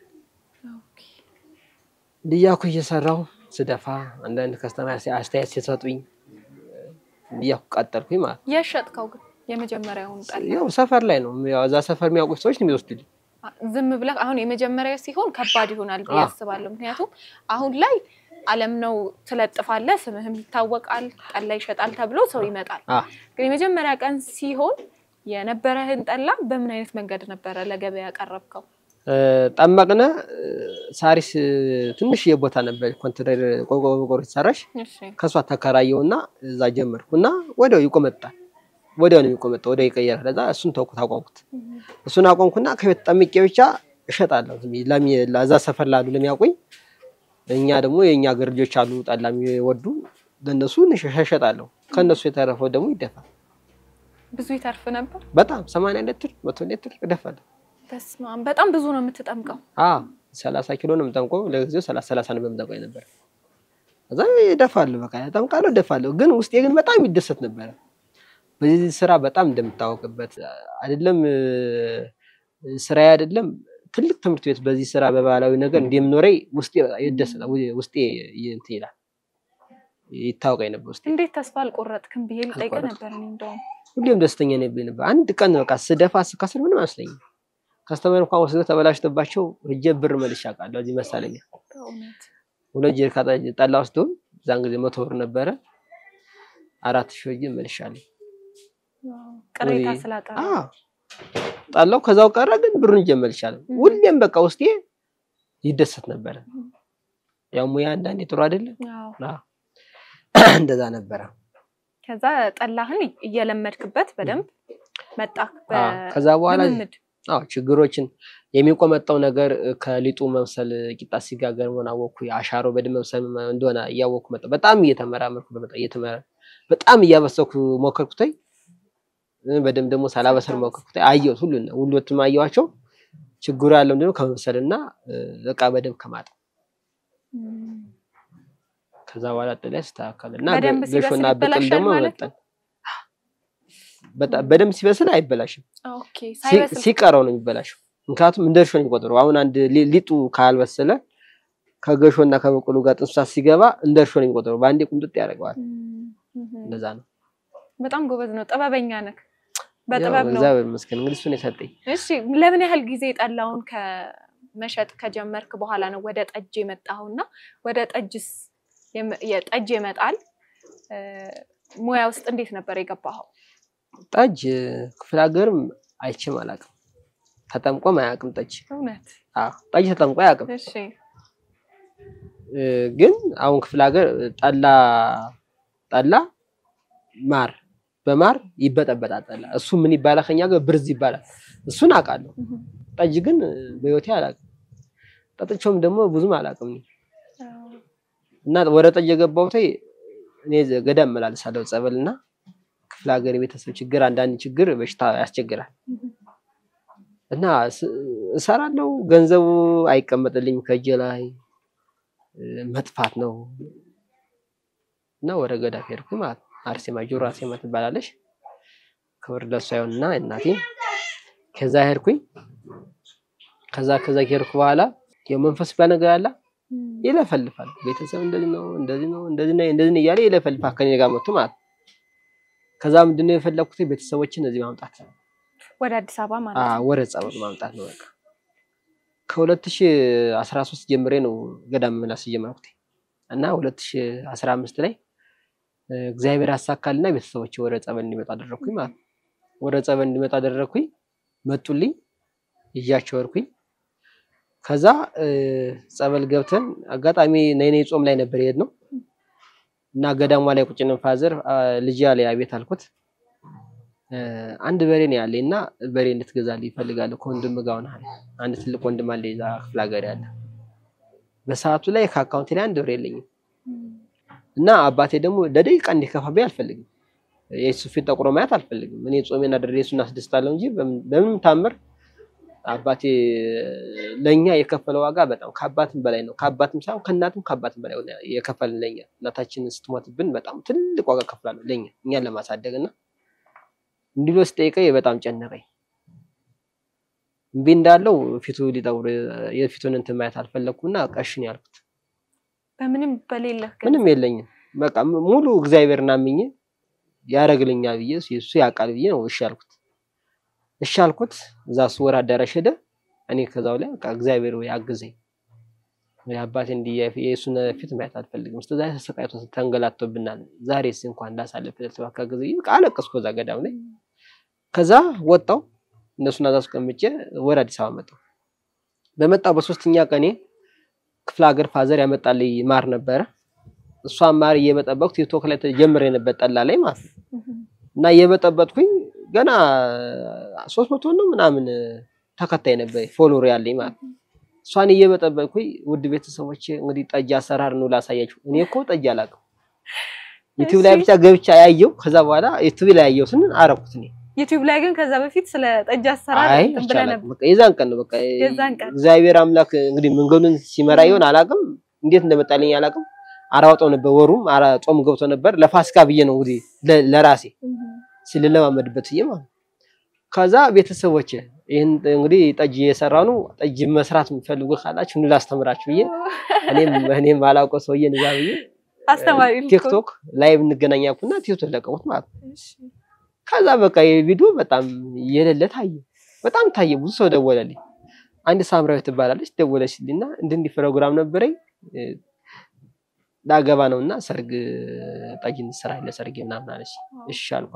እንዲያኩ እየሰራሁ ስደፋ አንዳንድ ከስተማር አስተያየት ሲሰጡኝ እንዲያኩ ቀጠልኩኝ ማለት ነው። የሸጥከው ግን የመጀመሪያውን ጠላ ያው ሰፈር ላይ ነው ያው እዛ ሰፈር የሚያውቁ ሰዎች ነው የሚወስዱልኝ። ዝም ብለህ አሁን የመጀመሪያ ሲሆን ከባድ ይሆናል ብዬ አዎ። አስባለሁ። ምክንያቱም አሁን ላይ አለም ነው ትለጥፋለህ፣ ስምህም ይታወቃል፣ ጠላ ይሸጣል ተብሎ ሰው ይመጣል። አ ግን የመጀመሪያ ቀን ሲሆን የነበረህን ጠላ በምን አይነት መንገድ ነበረ ለገበያ ያቀረብከው? ጠመቅነ ሳሪስ ትንሽ የቦታ ነበር ኮንትሬር ቆርቆሮ የተሰራሽ እሺ ከሷ ተከራየውና እዛ ጀመርኩ እና ወዲያው ይቆመጣል። ወዲያው ነው የሚቆመጣው፣ ወዲያው ይቀየራል። እዛ እሱን ተውኩት፣ አቆምኩት። እሱን አቆምኩና ከቤት ጠምቄ ብቻ እሸጣለሁ። ዝም ብዬ ለሚ- ለዛ ሰፈር ላሉ ለሚያውቁኝ እኛ ደግሞ የእኛ አገር ልጆች አሉ ጠላ የሚወዱ ለእነሱ እሸጣለሁ። ከእነሱ የተረፈው ደግሞ ይደፋል። ብዙ ይተርፍ ነበር። በጣም ሰማንያ ሊትር መቶ ሊትር እደፋለሁ። በስመ አብ በጣም ብዙ ነው የምትጠምቀው። አዎ ሰላሳ ኪሎ ነው የምጠምቀው። ለጊዜው ሰላሳ ሰላሳ ነው የምጠምቀው ነበር። ከዛ እደፋለሁ፣ በቃ እጠምቃለሁ፣ እደፋለሁ። ግን ውስጤ ግን በጣም ይደሰት ነበረ። በዚህ ስራ በጣም እንደምታወቅበት አይደለም ስራዬ አይደለም ትልቅ ትምህርት ቤት በዚህ ስራ በባህላዊ ነገር እንደምኖረኝ ውስጤ በጣም ይደሰታል። ውስጤ እንትን ይላል ይታወቀኝ ነበር ውስጤ። እንዴት ተስፋ አልቆረጥክም ብዬ ልጠይቅህ አልቆረጥኩም። ነበር። እኔ እንደውም ሁሌም ደስተኛ ነኝ ነበር። አንድ ቀን በቃ ስደፋ ስካስር ምንም አይመስለኝም። ከስተመር እንኳን ወስደው ተበላሽቶባቸው ሂጄ ብር መልሼ አውቃለሁ። እዚህ መሳለኛ በእውነት ሁለት ጀሪካ ጠ- ጠላ ወስደው እዛን ጊዜ መቶ ብር ነበረ አራት ሺህ ሂጄ መልሻለሁ። ዋው፣ ቅሬታ ወይ- ስላቀረ አዎ ጠላው ከዛው ቀረ። ግን ብሩን ጀመር ይቻላል። ሁሌም በቃ ውስጤ ይደሰት ነበረ። ያው ሙያ አንዳንዴ ጥሩ አይደለም። አዎ። እንደዛ ነበረ። ከዛ ጠላህን እየለመድክበት በደንብ መጣ። አዎ። ከዛ በኋላ በልምምድ አዎ ችግሮችን የሚቆመጠው ነገር ከሊጡ መምሰል ቂጣ ሲጋገር መሆን አወቅኩ። አሻሮ በደንብ መምሰል እንደሆነ እያወቅኩ መጣ። በጣም እየተመራመርኩ በመጣ እየተመራ በጣም እያበሰኩ ሞከርኩተኝ። በደንብ ደግሞ ሳላበሰል ሞከርኩተኝ። አየሁት ሁሉን ሁሉንም አየኋቸው። ችግሩ ያለው ምንድነው ከመብሰልና እቃ በደንብ ከማጠብ ከዛ በኋላ ጥላ ያስተካከል እና በደንብ ሲበስል ገሾና ብቅል ይበላሻል ደግሞ ማለት መጠን በጣም በደንብ ሲበስል አይበላሽም። ኦኬ። ሲ- ሳይበስል ሲቀረው ነው የሚበላሸው። ምክንያቱም እንደ እርሾ ነው የሚቆጥረው። አሁን አንድ ሊ- ሊጡ ካልበሰለ ከገሾና ከበቆሎ ጋር ጥንሳት ሲገባ እንደ እርሾ ነው የሚቆጥረው። በአንዴ ቁምጥጥ ያደርገዋል። እንደዛ ነው። በጣም ጎበዝ ነው፣ ጥበበኛ ነህ። ያው በጥበብ ነው። እግዚአብሔር ይመስገን እንግዲህ እሱን የሰጠኝ እሺ ለምን ያህል ጊዜ ጠላውን ከመሸጥ ከጀመርክ በኋላ ነው ወደ ጠጅ የመጣኸው? እና ወደ ጠጅስ የመ- የጠጅ የመጣል እ፣ ሙያ ውስጥ እንዴት ነበር የገባኸው? ጠጅ ክፍለ ሀገርም አይቼም አላውቅም። ተጠምቆም አያውቅም ጠጅ። እውነት? አዎ ጠጅ ተጠምቆ አያውቅም። እሺ እ፣ ግን አሁን ክፍለ ሀገር ጠላ ጠላ ማር በማር ይበጠበጣል ጠላ። እሱ ምን ይባላል? ከኛ ጋር ብርዝ ይባላል። እሱን አውቃለሁ። ጠጅ ግን በህይወቴ አላውቅም። ጠጥቼውም ደግሞ ብዙም አላውቅም እኔ። እና ወደ ጠጅ የገባሁት እኔ ገዳም እመላለሳለሁ ጸበል እና ክፍለ ሀገር የቤተሰብ ችግር አንዳንድ ችግር በሽታ ያስቸግራል እና ስ- እሰራለሁ። ገንዘቡ አይቀመጥልኝም ከእጄ ላይ እ፣ መጥፋት ነው እና ወደ ገዳም ሄድኩ ማለት ነው። አርሴማ ጆሮ አርሴማ ትባላለች። ክብር ለሷ ይሁንና እናቴ ከዛ ሄድኩኝ። ከዛ ከዛ ከሄድኩ በኋላ የመንፈስ ባል ነገር አለ ይለፈልፋል። ቤተሰብ እንደዚህ ነው እንደዚህ ነው እንደዚህ ነው እንደዚህ ነው እያለ ይለፈልፋል ከኔ ጋር መጥቶ ማለት ነው። ከዛ ምንድነው የፈለኩት ቤተሰቦችን እዚህ ማምጣት ወደ አዲስ አበባ ማለት አ ነው። ወደ ጸበል ማምጣት ነው በቃ። ከ2013 ጀምሬ ነው ገዳም መመላስ ጀመርኩት እና 2015 ላይ እ፣ እግዚአብሔር አሳካልና ቤተሰቦች ወደ ጸበል እንዲመጡ አደረኩኝ ማለት ነው። ወደ ጸበል እንዲመጡ አደረኩኝ። መጡልኝ፣ ይዣቸው ወርኩኝ። ከዛ እ፣ ጸበል ገብተን አጋጣሚ ነይኔ ጾም ላይ ነበር የሄድነው እና ገዳሟ ላይ ቁጭ ነው ፋዘር አ፣ ልጅ ያለ አቤት አልኩት። እ፣ አንድ በሬ ነው ያለኝ እና በሬ እንድትገዛልኝ ይፈልጋለሁ ከወንድም ጋር ሆነሃል። አንድ ትልቅ ወንድም አለ እዛ ክፍለ ሀገር ያለ። በሰዓቱ ላይ ከአካውንቴ ላይ አንድ ብር የለኝም እና አባቴ ደግሞ ለደቂቃ እንዲከፋብኝ አልፈልግም። የሱ ፊት ጠቁሮ ማየት አልፈልግም። እኔ ጾሜን አድሬ እሱን አስደስታለሁ እንጂ በምን- በምንም ታምር አባቴ ለኛ የከፈለው ዋጋ በጣም ከአባትም በላይ ነው። ከአባትም ሳይሆን ከእናትም ከአባትም በላይ ነው የከፈልን ለኛ። እናታችንን ስትሞትብን በጣም ትልቅ ዋጋ ከፍላለሁ ለኛ እኛን ለማሳደግ እና እንዲህ ብሎ ሲጠይቀኝ በጣም ጨነቀኝ። እምቢ እንዳለው ፊቱ ሊጠቁር የፊቱን እንትን ማየት አልፈለግኩና ቀሽን ያልኩት በምንም በሌለህ ግን ምንም የለኝም። በቃ ም- ሙሉ እግዚአብሔርን አምኜ ያደርግልኛል ብዬ እሱ- እሱ ያውቃል ብዬ ነው እሺ ያልኩት። እሺ አልኩት። እዛ እሱ ወር አዳራሽ ሄደ። እኔ ከዛው ላይ በቃ እግዚአብሔር ወይ አግዘኝ፣ ወይ አባቴ እንዲህ የፊ- የእሱን ፊት ማየት አልፈልግም። እስከ ዛሬ ተሰቃይቶ ተንገላቶብናል። ዛሬስ እንኳን እንዳሳልፍ ተባካ ጊዜ በቃ አለቀስኩ እዛ ገዳም ላይ። ከዛ ወጣው እነሱን አዛ አስቀምጬ ወደ አዲስ አበባ መጣሁ። በመጣው በሶስተኛ ቀኔ ክፍለ ሀገር ፋዘር ያመጣልኝ ማር ነበረ። እሷን ማር እየበጠበቅኩ ቲክቶክ ላይ ተጀምሬ ነበር ጠላ ላይ ማለት ነው። እና እየበጠበጥኩኝ ገና ሶስት መቶ ነው ምናምን ተከታይ ነበር ፎሎወር ያለኝ ማለት ነው። እሷን እየበጠበጥኩኝ ውድ ቤተሰቦች እንግዲህ ጠጅ አሰራር ነው ላሳያችሁ። እኔ እኮ ጠጅ አላውቅም። ዩቲዩብ ላይ እሺ። ብቻ ገብቻ ያየው ከዛ በኋላ ዩቲዩብ ላይ ያየሁትን አረኩት እኔ ዩቲዩብ ላይ ግን ከዛ በፊት ስለ ጠጅ አሰራር አይ እንትን ብለህ አላውቅም። ነበር። በቃ የዛን ቀን ነው በቃ የዛን ቀን። እግዚአብሔር አምላክ እንግዲህ መንገዱን ሲመራ ይሆን አላውቅም፣ እንዴት እንደመጣልኝ አላውቅም። አራወጣው ነበር ወሩም አራ ጾም ገብቶ ነበር። ለፋሲካ ብዬ ነው እንግዲህ ለ- ለራሴ ስለለማመድበት ብዬ ማለት ነው። ከዛ ቤተሰቦች ይህን እንግዲህ ጠጅ እየሰራ ነው፣ ጠጅ መስራት የምትፈልጉ ካላችሁ ኑ ላስተምራችሁ ብዬ እኔም እኔም አላውቀው ሰውዬ እዛ ብዬ አስተማሪ ልኮ። ቲክቶክ ላይቭ እንገናኝ አልኩና ቲክቶክ ለቀቁት ማለት ነው። እሺ። ከዛ በቃ የቪዲዮ በጣም የሌለ ታየ፣ በጣም ታየ። ብዙ ሰው ደወለልኝ። አንድ ሳምራዊት ትባላለች ደወለችልኝና እንዲህ እንዲህ ፕሮግራም ነበረኝ እ፣ ላገባ ነውና ሰርግ ጠጅ እንስራ ለሰርግ ምናምን አለች። እሺ አልኳት።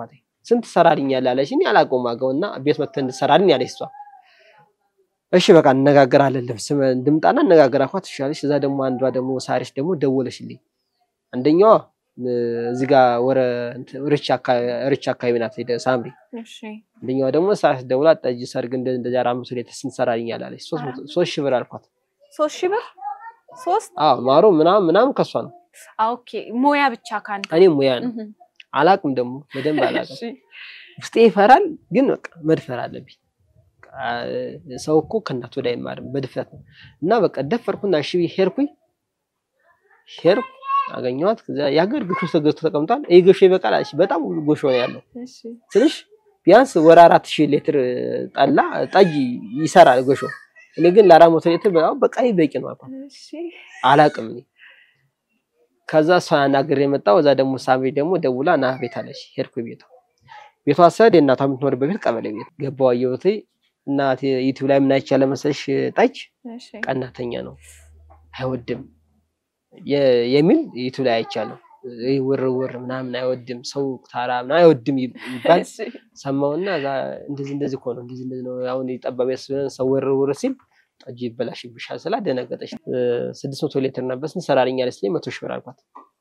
ስንት ትሰራልኛለህ አለች። እኔ አላውቀውም ዋጋውን እና ቤት መጥተህ እንድትሰራልኝ አለች እሷ። እሺ በቃ እነጋገራለን ልብስ እንድምጣና እነጋገር አልኳት። እሺ አለች። እዛ ደግሞ አንዷ ደግሞ ሳሪስ ደግሞ ደወለችልኝ። አንደኛዋ እ፣ እዚህ ጋር ወረ እንትን ርቻ አካባቢ ርቻ አካባቢ ናት ሄደ ሳምሪ። እሺ አንደኛዋ ደግሞ ሳሪስ ደውላ ጠጅ ሰርግ እንደ እንደዚህ አራት መቶ ሊትር ስንት ትሰራልኛለህ አለች። ሶስት መቶ- ሶስት ሺህ ብር አልኳት። ሶስት ሺህ ብር ሶስት አዎ ማሮ ምናምን ምናምን ከሷ ነው። አ፣ ኦኬ ሙያ ብቻ ካንተ እኔ ሙያ ነው እህ፣ አላቅም ደግሞ በደንብ አላቅም። እሺ ውስጤ ይፈራል፣ ግን በቃ መድፈር አለብኝ። በቃ ሰው እኮ ከእናቱ ወዲያ አይማርም በድፍረት ነው። እና በቃ ደፈርኩና እሺ ብዬ ሄድኩኝ ሄድኩ አገኘኋት። ከዚያ የሀገር ግሾ ተገዝቶ ተቀምጧል። ይህ ግሾ ይበቃል አለች። በጣም ጎሾ ነው ያለው እሺ ትንሽ ቢያንስ ወደ አራት ሺህ ሊትር ጠላ ጠጅ ይሰራል ጎሾ። እኔ ግን ለአራት መቶ ሊትር በጣም በቃ ይህ በቂ ነው አልኳት። እሺ አላቅም እኔ ከዛ እሷ አናግሬ የመጣው እዛ ደግሞ ሳምሪ ደግሞ ደውላ ና ቤት አለች። ሄድኩ ቤቷ ቤቷ ሰድ የእናቷ የምትኖርበት ቤት ቀበሌ ቤት ገባሁ። አየሁት እናቴ ዩቲዩብ ላይ ምን አይቻለ መሰለሽ ጠጅ እሺ ቀናተኛ ነው አይወድም የ- የሚል ዩቲዩብ ላይ አይቻለሁ። ይህ ውር ውር ምናምን አይወድም ሰው ታራ ምናምን አይወድም ይባል እሺ ሰማውና እዛ እንደዚህ እንደዚህ እኮ ነው እንደዚህ እንደዚህ ነው አሁን የጠባብ ስለሆነ ሰው ውር ውር ሲል ጠጅ ይበላሽብሻል ስላ ደነገጠች። ስድስት መቶ ሊትር ነበር ስንት ሰራልኛለች ስለኝ መቶ ሺህ ብር አልኳት።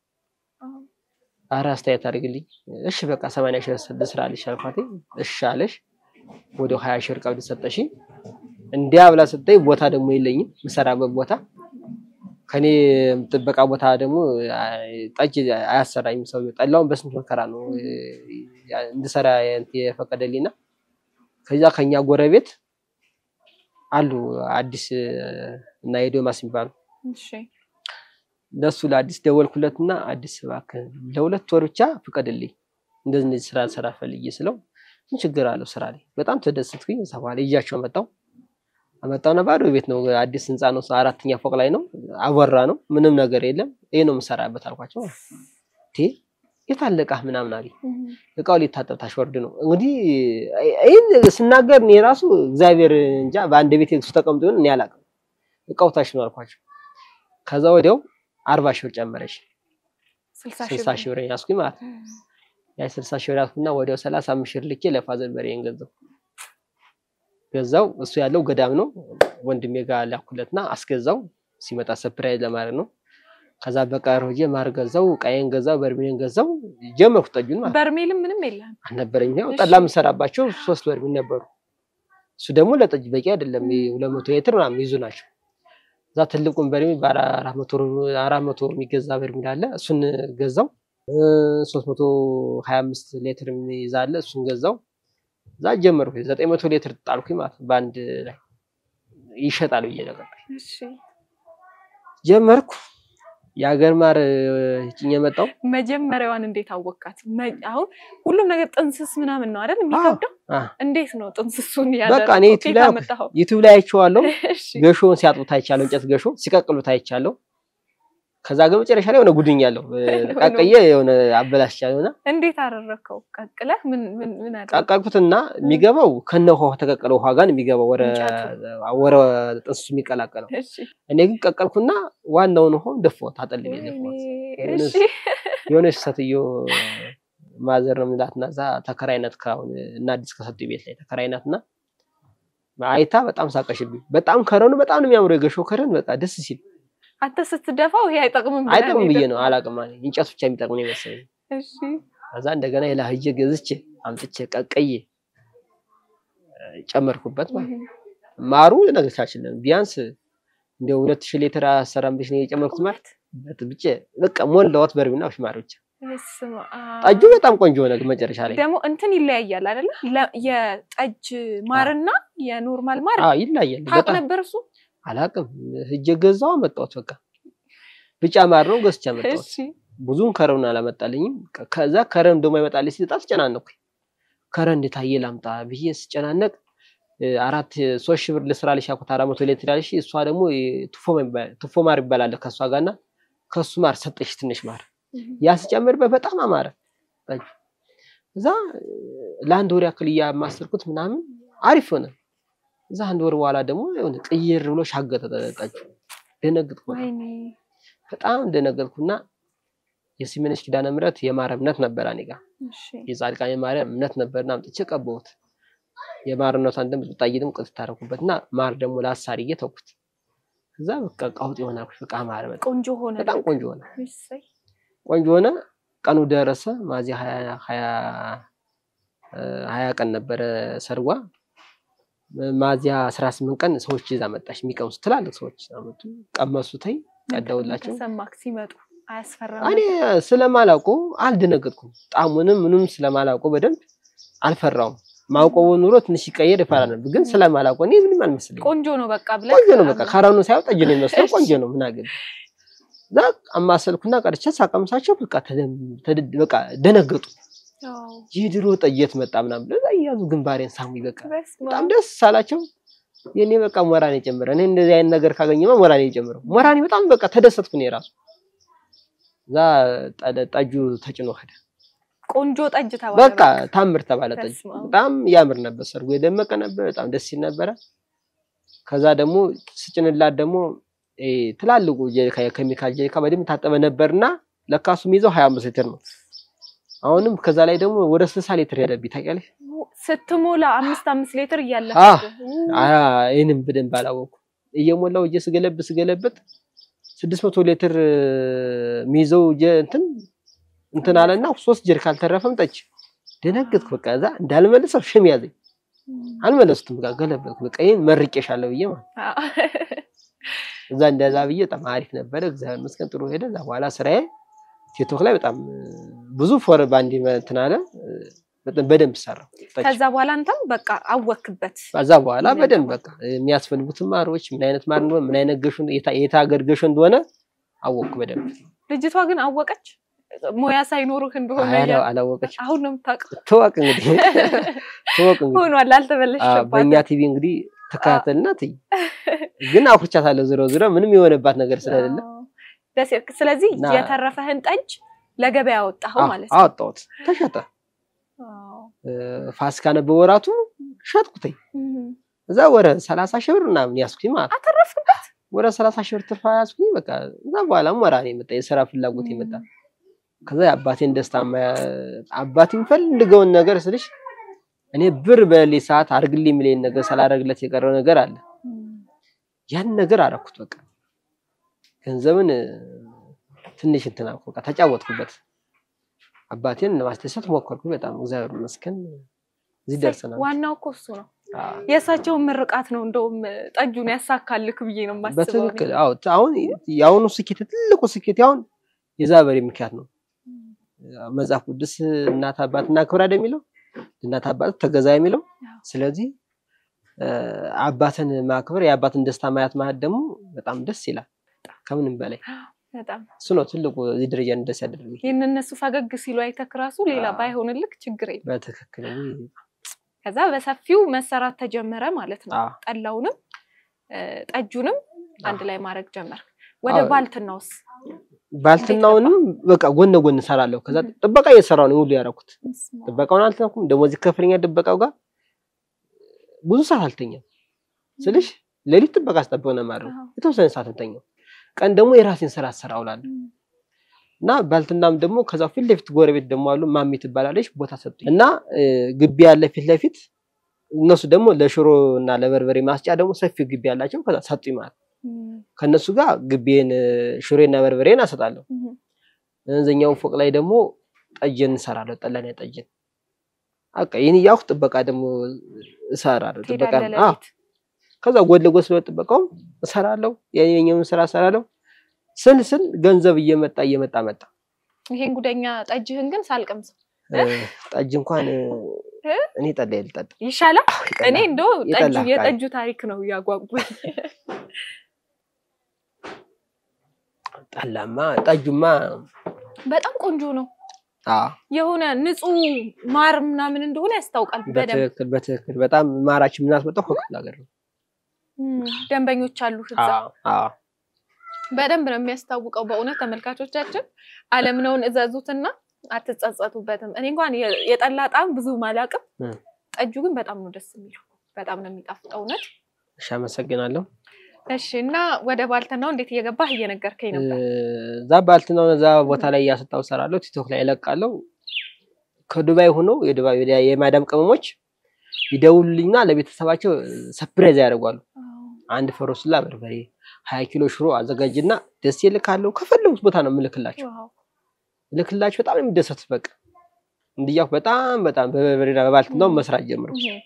አረ አስተያየት አድርግልኝ እሺ በቃ ሰማንያ ሺህ ልስራልሽ አልኳት። እሺ አለሽ ወደ ሀያ ሺህ ብር ቀብድ ሰጠሽ። እንዲያ ብላ ሰጠኝ። ቦታ ደግሞ የለኝም የምሰራበት ቦታ ከኔ ጥበቃ ቦታ ደግሞ ጠጅ አያሰራኝም ሰውዬው። ጠላውን በስንት መከራ ነው እንድሰራ የፈቀደልኝና ከዛ ከኛ ጎረቤት አሉ አዲስ እና የዶማስ የሚባሉ እሺ ለሱ ለአዲስ ደወልኩለትና አዲስ እባክህ ለሁለት ወር ብቻ ፍቀድልኝ እንደዚህ እንደዚህ ስራ ስራ ፈልጌ ስለው ምን ችግር አለው ስራ ላይ በጣም ተደሰትኩኝ። እዛ በኋላ ይዣቸው መጣው አመጣውና ባዶ ቤት ነው አዲስ ህንፃ ነው አራተኛ ፎቅ ላይ ነው አወራ ነው ምንም ነገር የለም ይሄ ነው የምሰራበት አልኳቸው። ቴ የታለቃህ ምናምን አለኝ እቃው ሊታጠብ ታሽወርድ ነው እንግዲህ ይህን ስናገር እኔ ራሱ እግዚአብሔር እንጃ በአንድ ቤት እሱ ተቀምጦ ይሆን እኔ አላውቅም። እቃው ታሽ ነው አልኳቸው። ከዛ ወዲያው አርባ ሺህ ብር ጨመረች። ስልሳ ስልሳ ሺህ ብር ያዝኩኝ ማለት ነው። ያ ስልሳ ሺህ ብር ያዝኩና ወዲያው ሰላሳ አምስት ሺህ ብር ልኬ ለፋዘር በሬን ገዛው ገዛው። እሱ ያለው ገዳም ነው። ወንድሜ ጋር ላኩለትና አስገዛው። ሲመጣ ሰፕራይዝ ለማድረግ ነው። ከዛ በቃ ሮጄ ማር ገዛው፣ ቃየን ገዛው፣ በርሜን ገዛው። ጀመርኩ ጠጁን ማለት ነው። በርሜልም ምንም የለም። አልነበረኝ ያው እሺ። ጠላ የምሰራባቸው ሶስት በርሜል ነበሩ። እሱ ደግሞ ለጠጅ በቂ አይደለም። ሁለት መቶ ሊትር ምናምን ይዙ ናቸው። እዛ ትልቁን በርሜል በአራት መቶ አራት መቶ የሚገዛ በርሜል አለ። እሱን ገዛው። ሶስት መቶ ሀያ አምስት ሊትር ይዛለ እሱን ገዛው። እዛ ጀመርኩ። ዘጠኝ መቶ ሊትር ጣልኩኝ ማለት ነው በአንድ ላይ ይሸጣል ብዬ ነገር እሺ ጀመርኩ። የሀገር ማር ጭኜ መጣው። መጀመሪያዋን እንዴት አወቃት? መ- አሁን ሁሉም ነገር ጥንስስ ምናምን ነው አይደል የሚከብደው? አ እንዴት ነው ጥንስሱን በቃ እኔ ያደረገው? ዩቲዩብ ከየት ላይ አመጣኸው? ዩቲዩብ ላይ አይቼዋለሁ። እሺ ገሾውን ሲያጥቡት አይቻለሁ። እንጨት ገሾ ሲቀቅሉት አይቻለሁ። ከዛ ግን መጨረሻ ላይ የሆነ ጉድኛለሁ ቀቅዬ የሆነ አበላሽቻለሁ እና እንዴት አደረግከው? ቀቅለህ ምን ምን ምን አደረግህ? ቀቀልኩትና የሚገባው ከነ ውሃ ተቀቀለ ውሃ ጋር ነው የሚገባው ወረ ወረ ጥንስሱ የሚቀላቀለው። እሺ እኔ ግን ቀቀልኩና ዋናውን ውሃው ደፋሁት፣ አጠልቤ ደፋሁት። ወይኔ፣ እሺ የሆነች ሴትዮ ማዘር ነው የምንላትና እዛ ተከራይነት ከአሁን እና አዲስ ከሰጡ ቤት ላይ ተከራይናትና አይታ በጣም ሳቀሽብኝ። በጣም ከረኑ በጣም ነው የሚያምረው የገሾ ከረን በቃ ደስ ሲል አንተ ስትደፋው ይሄ አይጠቅምም ብለህ አይጠቅም ብዬ ነው የደፋኸው? አላቅም አለኝ። እንጨት ብቻ የሚጠቅም ነው የመሰለኝ። እሺ ከዛ እንደገና ሌላ ሂጄ ገዝቼ አምጥቼ ቀቀዬ እ፣ ጨመርኩበት ማለት ነው። ማሩ ነገቻችለን ቢያንስ እንደ ሁለት ሺህ ሊትር አሰራም ብሽ ነው የጨመርኩት ማለት ብቻ በቃ ሞላዋት በርሚና ማር ብቻ በስመ አብ። ጠጁ በጣም ቆንጆ ሆነ። ግን መጨረሻ ላይ ደግሞ እንትን ይለያያል አይደለ? ለ- የጠጅ ማርና የኖርማል ማር አዎ ይለያል ታውቅ በጣም ነበር እሱ? አላቅም። ሂጄ ገዛው አመጣሁት። በቃ ብጫ ማር ነው ገዝቼ አመጣሁት። እሺ ብዙም ከረውን አላመጣልኝም። ከ- ከዛ ከረን ደግሞ ይመጣልኝ ሲል በጣም ተጨናነኩኝ። ከረን እንዴት አየ ላምጣ ብዬ ስጨናነቅ እ፣ አራት ሶስት ሺህ ብር ልስራልሽ ያልኩት አራት መቶ ሌትር ያልሽ እሷ ደግሞ እ፣ ቱፎ የሚባል- ቱፎ ማር ይባላል ከእሷ ጋርና ከሱ ማር ሰጠሽ ትንሽ ማር ያ ስጨምርበት በጣም አማረ ጠጁ። እዛ እ፣ ለአንድ ወር ያክል እያማሰርኩት ምናምን አሪፍ ሆነ። እዛ አንድ ወር በኋላ ደግሞ የሆነ ቅይር ብሎ ሻገተ ጠጁ። ደነገጥኩ በጣም። ወይኔ በጣም ደነገጥኩና የሲመነሽ ኪዳነ ምሕረት የማር እምነት ነበር እኔ ጋር እሺ የጻድቃኔ ማርያም እምነት ነበርና አምጥቼ ቀባሁት። የማርነቷን ደም ብጣይንም ቅጥ ታረኩበት እና ማር ደግሞ ለአሳርዬ ተውኩት። ከዛ በቃ ቀውጥ ይሆናል። በቃ ማር በጣም ቆንጆ ሆነ። በጣም ቆንጆ ሆነ። እሰይ። ቆንጆ ሆነ። ቀኑ ደረሰ። ሚያዝያ ሀያ ሀያ እ ሀያ ቀን ነበረ ሰርጓ። ሚያዝያ አስራ ስምንት ቀን ሰዎች ይዛ መጣች። የሚቀምሱ ትላልቅ ሰዎች አመጡ። ቀመሱ ተይ ቀዳውላቸው። ተሰማክ ሲመጡ አያስፈራም? እኔ ስለማላውቀው አልደነገጥኩም። ጣሙንም ምንም ስለማላውቀው በደንብ አልፈራውም። ማውቀው ኑሮ ትንሽ ይቀየር ይፈራ ነበር፣ ግን ስለማላውቀው እኔ ምንም አልመስለኝም። ቆንጆ ነው በቃ ብለህ ቆንጆ ነው በቃ ከረኑ ሳይሆን ጠጅ ነው የሚመስለው። ቆንጆ ነው ምን አገባኝ። እዛ አማሰልኩና ቀርቼ ሳቀምሳቸው በቃ ተደም- ተደ- በቃ ደነገጡ። አዎ። ይህ ድሮ ጠየት መጣ ምናምን ብለው እዛ እያዙ ግንባሬን ሳሙኝ። በቃ በስመ በጣም አብ። ደስ አላቸው። የኔ በቃ ሞራኔ ጨመረ። እኔ እንደዚህ አይነት ነገር ካገኘማ ሞራኔ ጨምረው ሞራኔ በጣም በቃ ተደሰትኩ እኔ ራሱ። እዛ ጠ- ጠጁ ተጭኖ ሄደ። ቆንጆ ጠጅ ተባለ። በቃ ታምር ተባለ። ጠጁ በስመ አብ። በጣም ያምር ነበር። ሰርጉ የደመቀ ነበር። በጣም ደስ ሲል ነበረ። ከዛ ደግሞ ስጭንላት ደግሞ ይሄ ትላልቁ ጀሪካ የኬሚካል ጀሪካ በደንብ ታጠበ ነበርና ለካሱ የሚይዘው 25 ሊትር ነው። አሁንም ከዛ ላይ ደግሞ ወደ 60 ሊትር ሄደብኝ ታውቂያለሽ። ስትሞላ አምስት አምስት ሊትር አህ፣ እያለፈ አያ ይሄንን በደንብ አላወኩም። እየሞላው እጄ ስገለብ ስገለብጥ 600 ሊትር የሚይዘው ጀ- እንትን እንትን አለና ሶስት ጀሪካ አልተረፈም ጠጅ። ደነገጥኩ። በቃ እዛ እንዳልመልሰው ሽም ያዘኝ። አልመለስኩም። በቃ ገለበጥኩ። በቃ ይሄን መርቄሻለሁ ብዬ ማለት እዛ እንደዛ ብዬ በጣም አሪፍ ነበረ። እግዚአብሔር ይመስገን ጥሩ ሄደ። እዛ በኋላ ስራዬ ቲክቶክ ላይ በጣም ብዙ ፎር ባንድ እንትን አለ በጣም በደንብ ሰራው። ጠጅ ከዛ በኋላ አንተም በቃ አወክበት። ከዛ በኋላ በደንብ በቃ የሚያስፈልጉትን ማሮች ምን አይነት ማር እንደሆነ ምን አይነት ገሾ የታ- የት ሀገር ገሾ እንደሆነ አወቅኩ በደንብ። ልጅቷ ግን አወቀች ሙያ ሳይኖርህ እንደሆነ አይ፣ እያለ- አላወቀች አሁን ነው የምታውቀው። ትወቅ እንግዲህ ትወቅ እንግዲህ ሆኗል፣ አ፣ አልተበለሸባትም። በእኛ ቲቪ እንግዲህ ተከታተልና ትይ ግን አኩቻታለሁ። ዝሮ ዝሮ ምንም የሆነባት ነገር ስለሌለ አዎ። ደስ ይላል። ስለዚህ እና- የተረፈህን ጠጅ ለገበያ አወጣኸው አ- ማለት ነው። አወጣሁት፣ ተሸጠ። አዎ። እ፣ ፋሲካ ነበር ወራቱ ሸጥኩትኝ። እም። እዛ ወረ ሰላሳ ሺህ ብር ምናምን ያስኩኝ ማለት ነው። አተረፍክበት። ወደ ሰላሳ ሺህ ብር ትርፋ ያስኩኝ። በቃ እዛ በኋላም ወራኔ የመጣ የስራ ፍላጎት የመጣ ከዛ የአባቴን ደስታ ማ- አባቴ የሚፈልገውን ነገር ስልሽ እኔ ብር በሌ ሰዓት አርግልኝ የሚለኝ ነገር ሳላደርግለት የቀረው ነገር አለ። እም። ያን ነገር አደረኩት። በቃ ገንዘብን እ፣ ትንሽ እንትን አልኩ። በቃ ተጫወትኩበት። አባቴን ለማስደሰት ሞከርኩ። በጣም እግዚአብሔር ይመስገን እዚህ ደርሰናል። ዋናው እኮ እሱ ነው። አዎ፣ የእሳቸውን ምርቃት ነው እንደውም ጠጁን ያሳካልክ ብዬ ነው የማስበው። በትክክል አዎ። አሁን የአሁኑ ስኬት ትልቁ ስኬት አሁን የዛ በሬ ምክንያት ነው። መጽሐፍ ቅዱስ እናት አባት እናክብር አይደል የሚለው እናት አባት ተገዛ የሚለው አዎ። ስለዚህ እ፣ አባትን ማክበር የአባትን ደስታ ማየት ማለት ደግሞ በጣም ደስ ይላል። ከምንም በላይ በጣም እሱ ነው ትልቁ እዚህ ደረጃ እንደስ ያደረገኝ። ይህን እነሱ ፈገግ ሲሉ አይተክ ራሱ ሌላ አዎ። ባይሆንልክ ችግር የለም። በትክክል ውይ፣ ከዛ በሰፊው መሰራት ተጀመረ ማለት ነው። አዎ። ጠላውንም እ፣ ጠጁንም አንድ ላይ ማድረግ ጀመር። ወደ አዎ። ባልትናውስ ባልትናውንም በቃ ጎን ለጎን እሰራለሁ። ከዛ Mhm. ጥበቃ እየሰራሁ ነው ሁሉ ያደረኩት። ጥበቃውን አልተኩም። ደሞዝ ይከፍለኛል ጥበቃው ጋር ብዙ ሰዓት አልተኛም ስልሽ ሌሊት ጥበቃ አስጠብቅ ነው የማድረው። አዎ። የተወሰነ ሰዓት እንተኛው፣ ቀን ደግሞ የራሴን ስራ ስራ ውላለሁ። እና ባልትናም ደግሞ ከዛ ፊት ለፊት ጎረቤት ደግሞ አሉ ማሚ ትባላለች ቦታ ሰጡኝ እና እ፣ ግቢ ያለ ፊት ለፊት እነሱ ደግሞ ለሽሮ እና ለበርበሬ ማስጫ ደግሞ ሰፊ ግቢ ያላቸው ከዛ ሰጡኝ ማለት እም፣ ከነሱ ጋር ግቢን ሽሮና በርበሬን አሰጣለሁ። እም፣ እነዚህኛው ፎቅ ላይ ደግሞ ጠጅን እንሰራለሁ። ጠላና ጠጅን በቃ ይህን እያልኩ ጥበቃ ደግሞ እሰራለሁ። ጥበቃ ትሄዳለህ አዎ። ሌሊት? ከዛ ጎን ለጎን ስለሆነ ጥበቃውም እሰራለሁ። የኛውን ስራ እሰራለሁ። ስል ስል ገንዘብ እየመጣ እየመጣ መጣ። ይሄን ጉደኛ ጠጅህን ግን ሳልቀምሰው እ፣ ጠጅ እንኳን እ፣ እ? እኔ ጠላ ልጠጣ ይሻላል። እኔ እንደው የጠላ ጠጁ አፍቃሪ። የጠጁ ታሪክ ነው እያጓጉኝ። ጠላማ ጠጁማ በጣም ቆንጆ ነው። አዎ የሆነ ንጹህ ማር ምናምን እንደሆነ ያስታውቃል በደንብ። በትክክል በትክክል በጣም ማራችን የምናስመጣው ከክፍለ ሀገር ነው። እም፣ ደንበኞች አሉ እዛ። አዎ አዎ በደንብ ነው የሚያስታውቀው። በእውነት ተመልካቾቻችን አለምነውን እዘዙትና አትጸጸቱበትም። እኔ እንኳን የ- የጠላ ጣዕም ብዙ አላውቅም። እ። ጠጁ ግን በጣም ነው ደስ የሚለው። በጣም ነው የሚጣፍጠው። እውነት እሺ አመሰግናለሁ። እሺ እና ወደ ባልትናው እንዴት እየገባህ እየነገርከኝ ነበር። እዛ ባልትናውን እዛ ቦታ ላይ እያሰጣው እሰራለሁ። ቲክቶክ ላይ እለቃለሁ። ከዱባይ ሆኖ የዱባይ የማዳም ቅመሞች ይደውሉልኝና ለቤተሰባቸው ሰፕራይዝ ያደርጓሉ። አንድ ፈሮስላ በርበሬ ሀያ ኪሎ ሽሮ አዘጋጅና ደስ ይልካለሁ። ከፈለጉት ቦታ ነው የምልክላቸው ዋው ልክላቸው በጣም ነው የሚደሰቱት። በቃ እንዲያው በጣም በጣም በበርበሬና በባልትናው መስራት ጀምሩ። እህ፣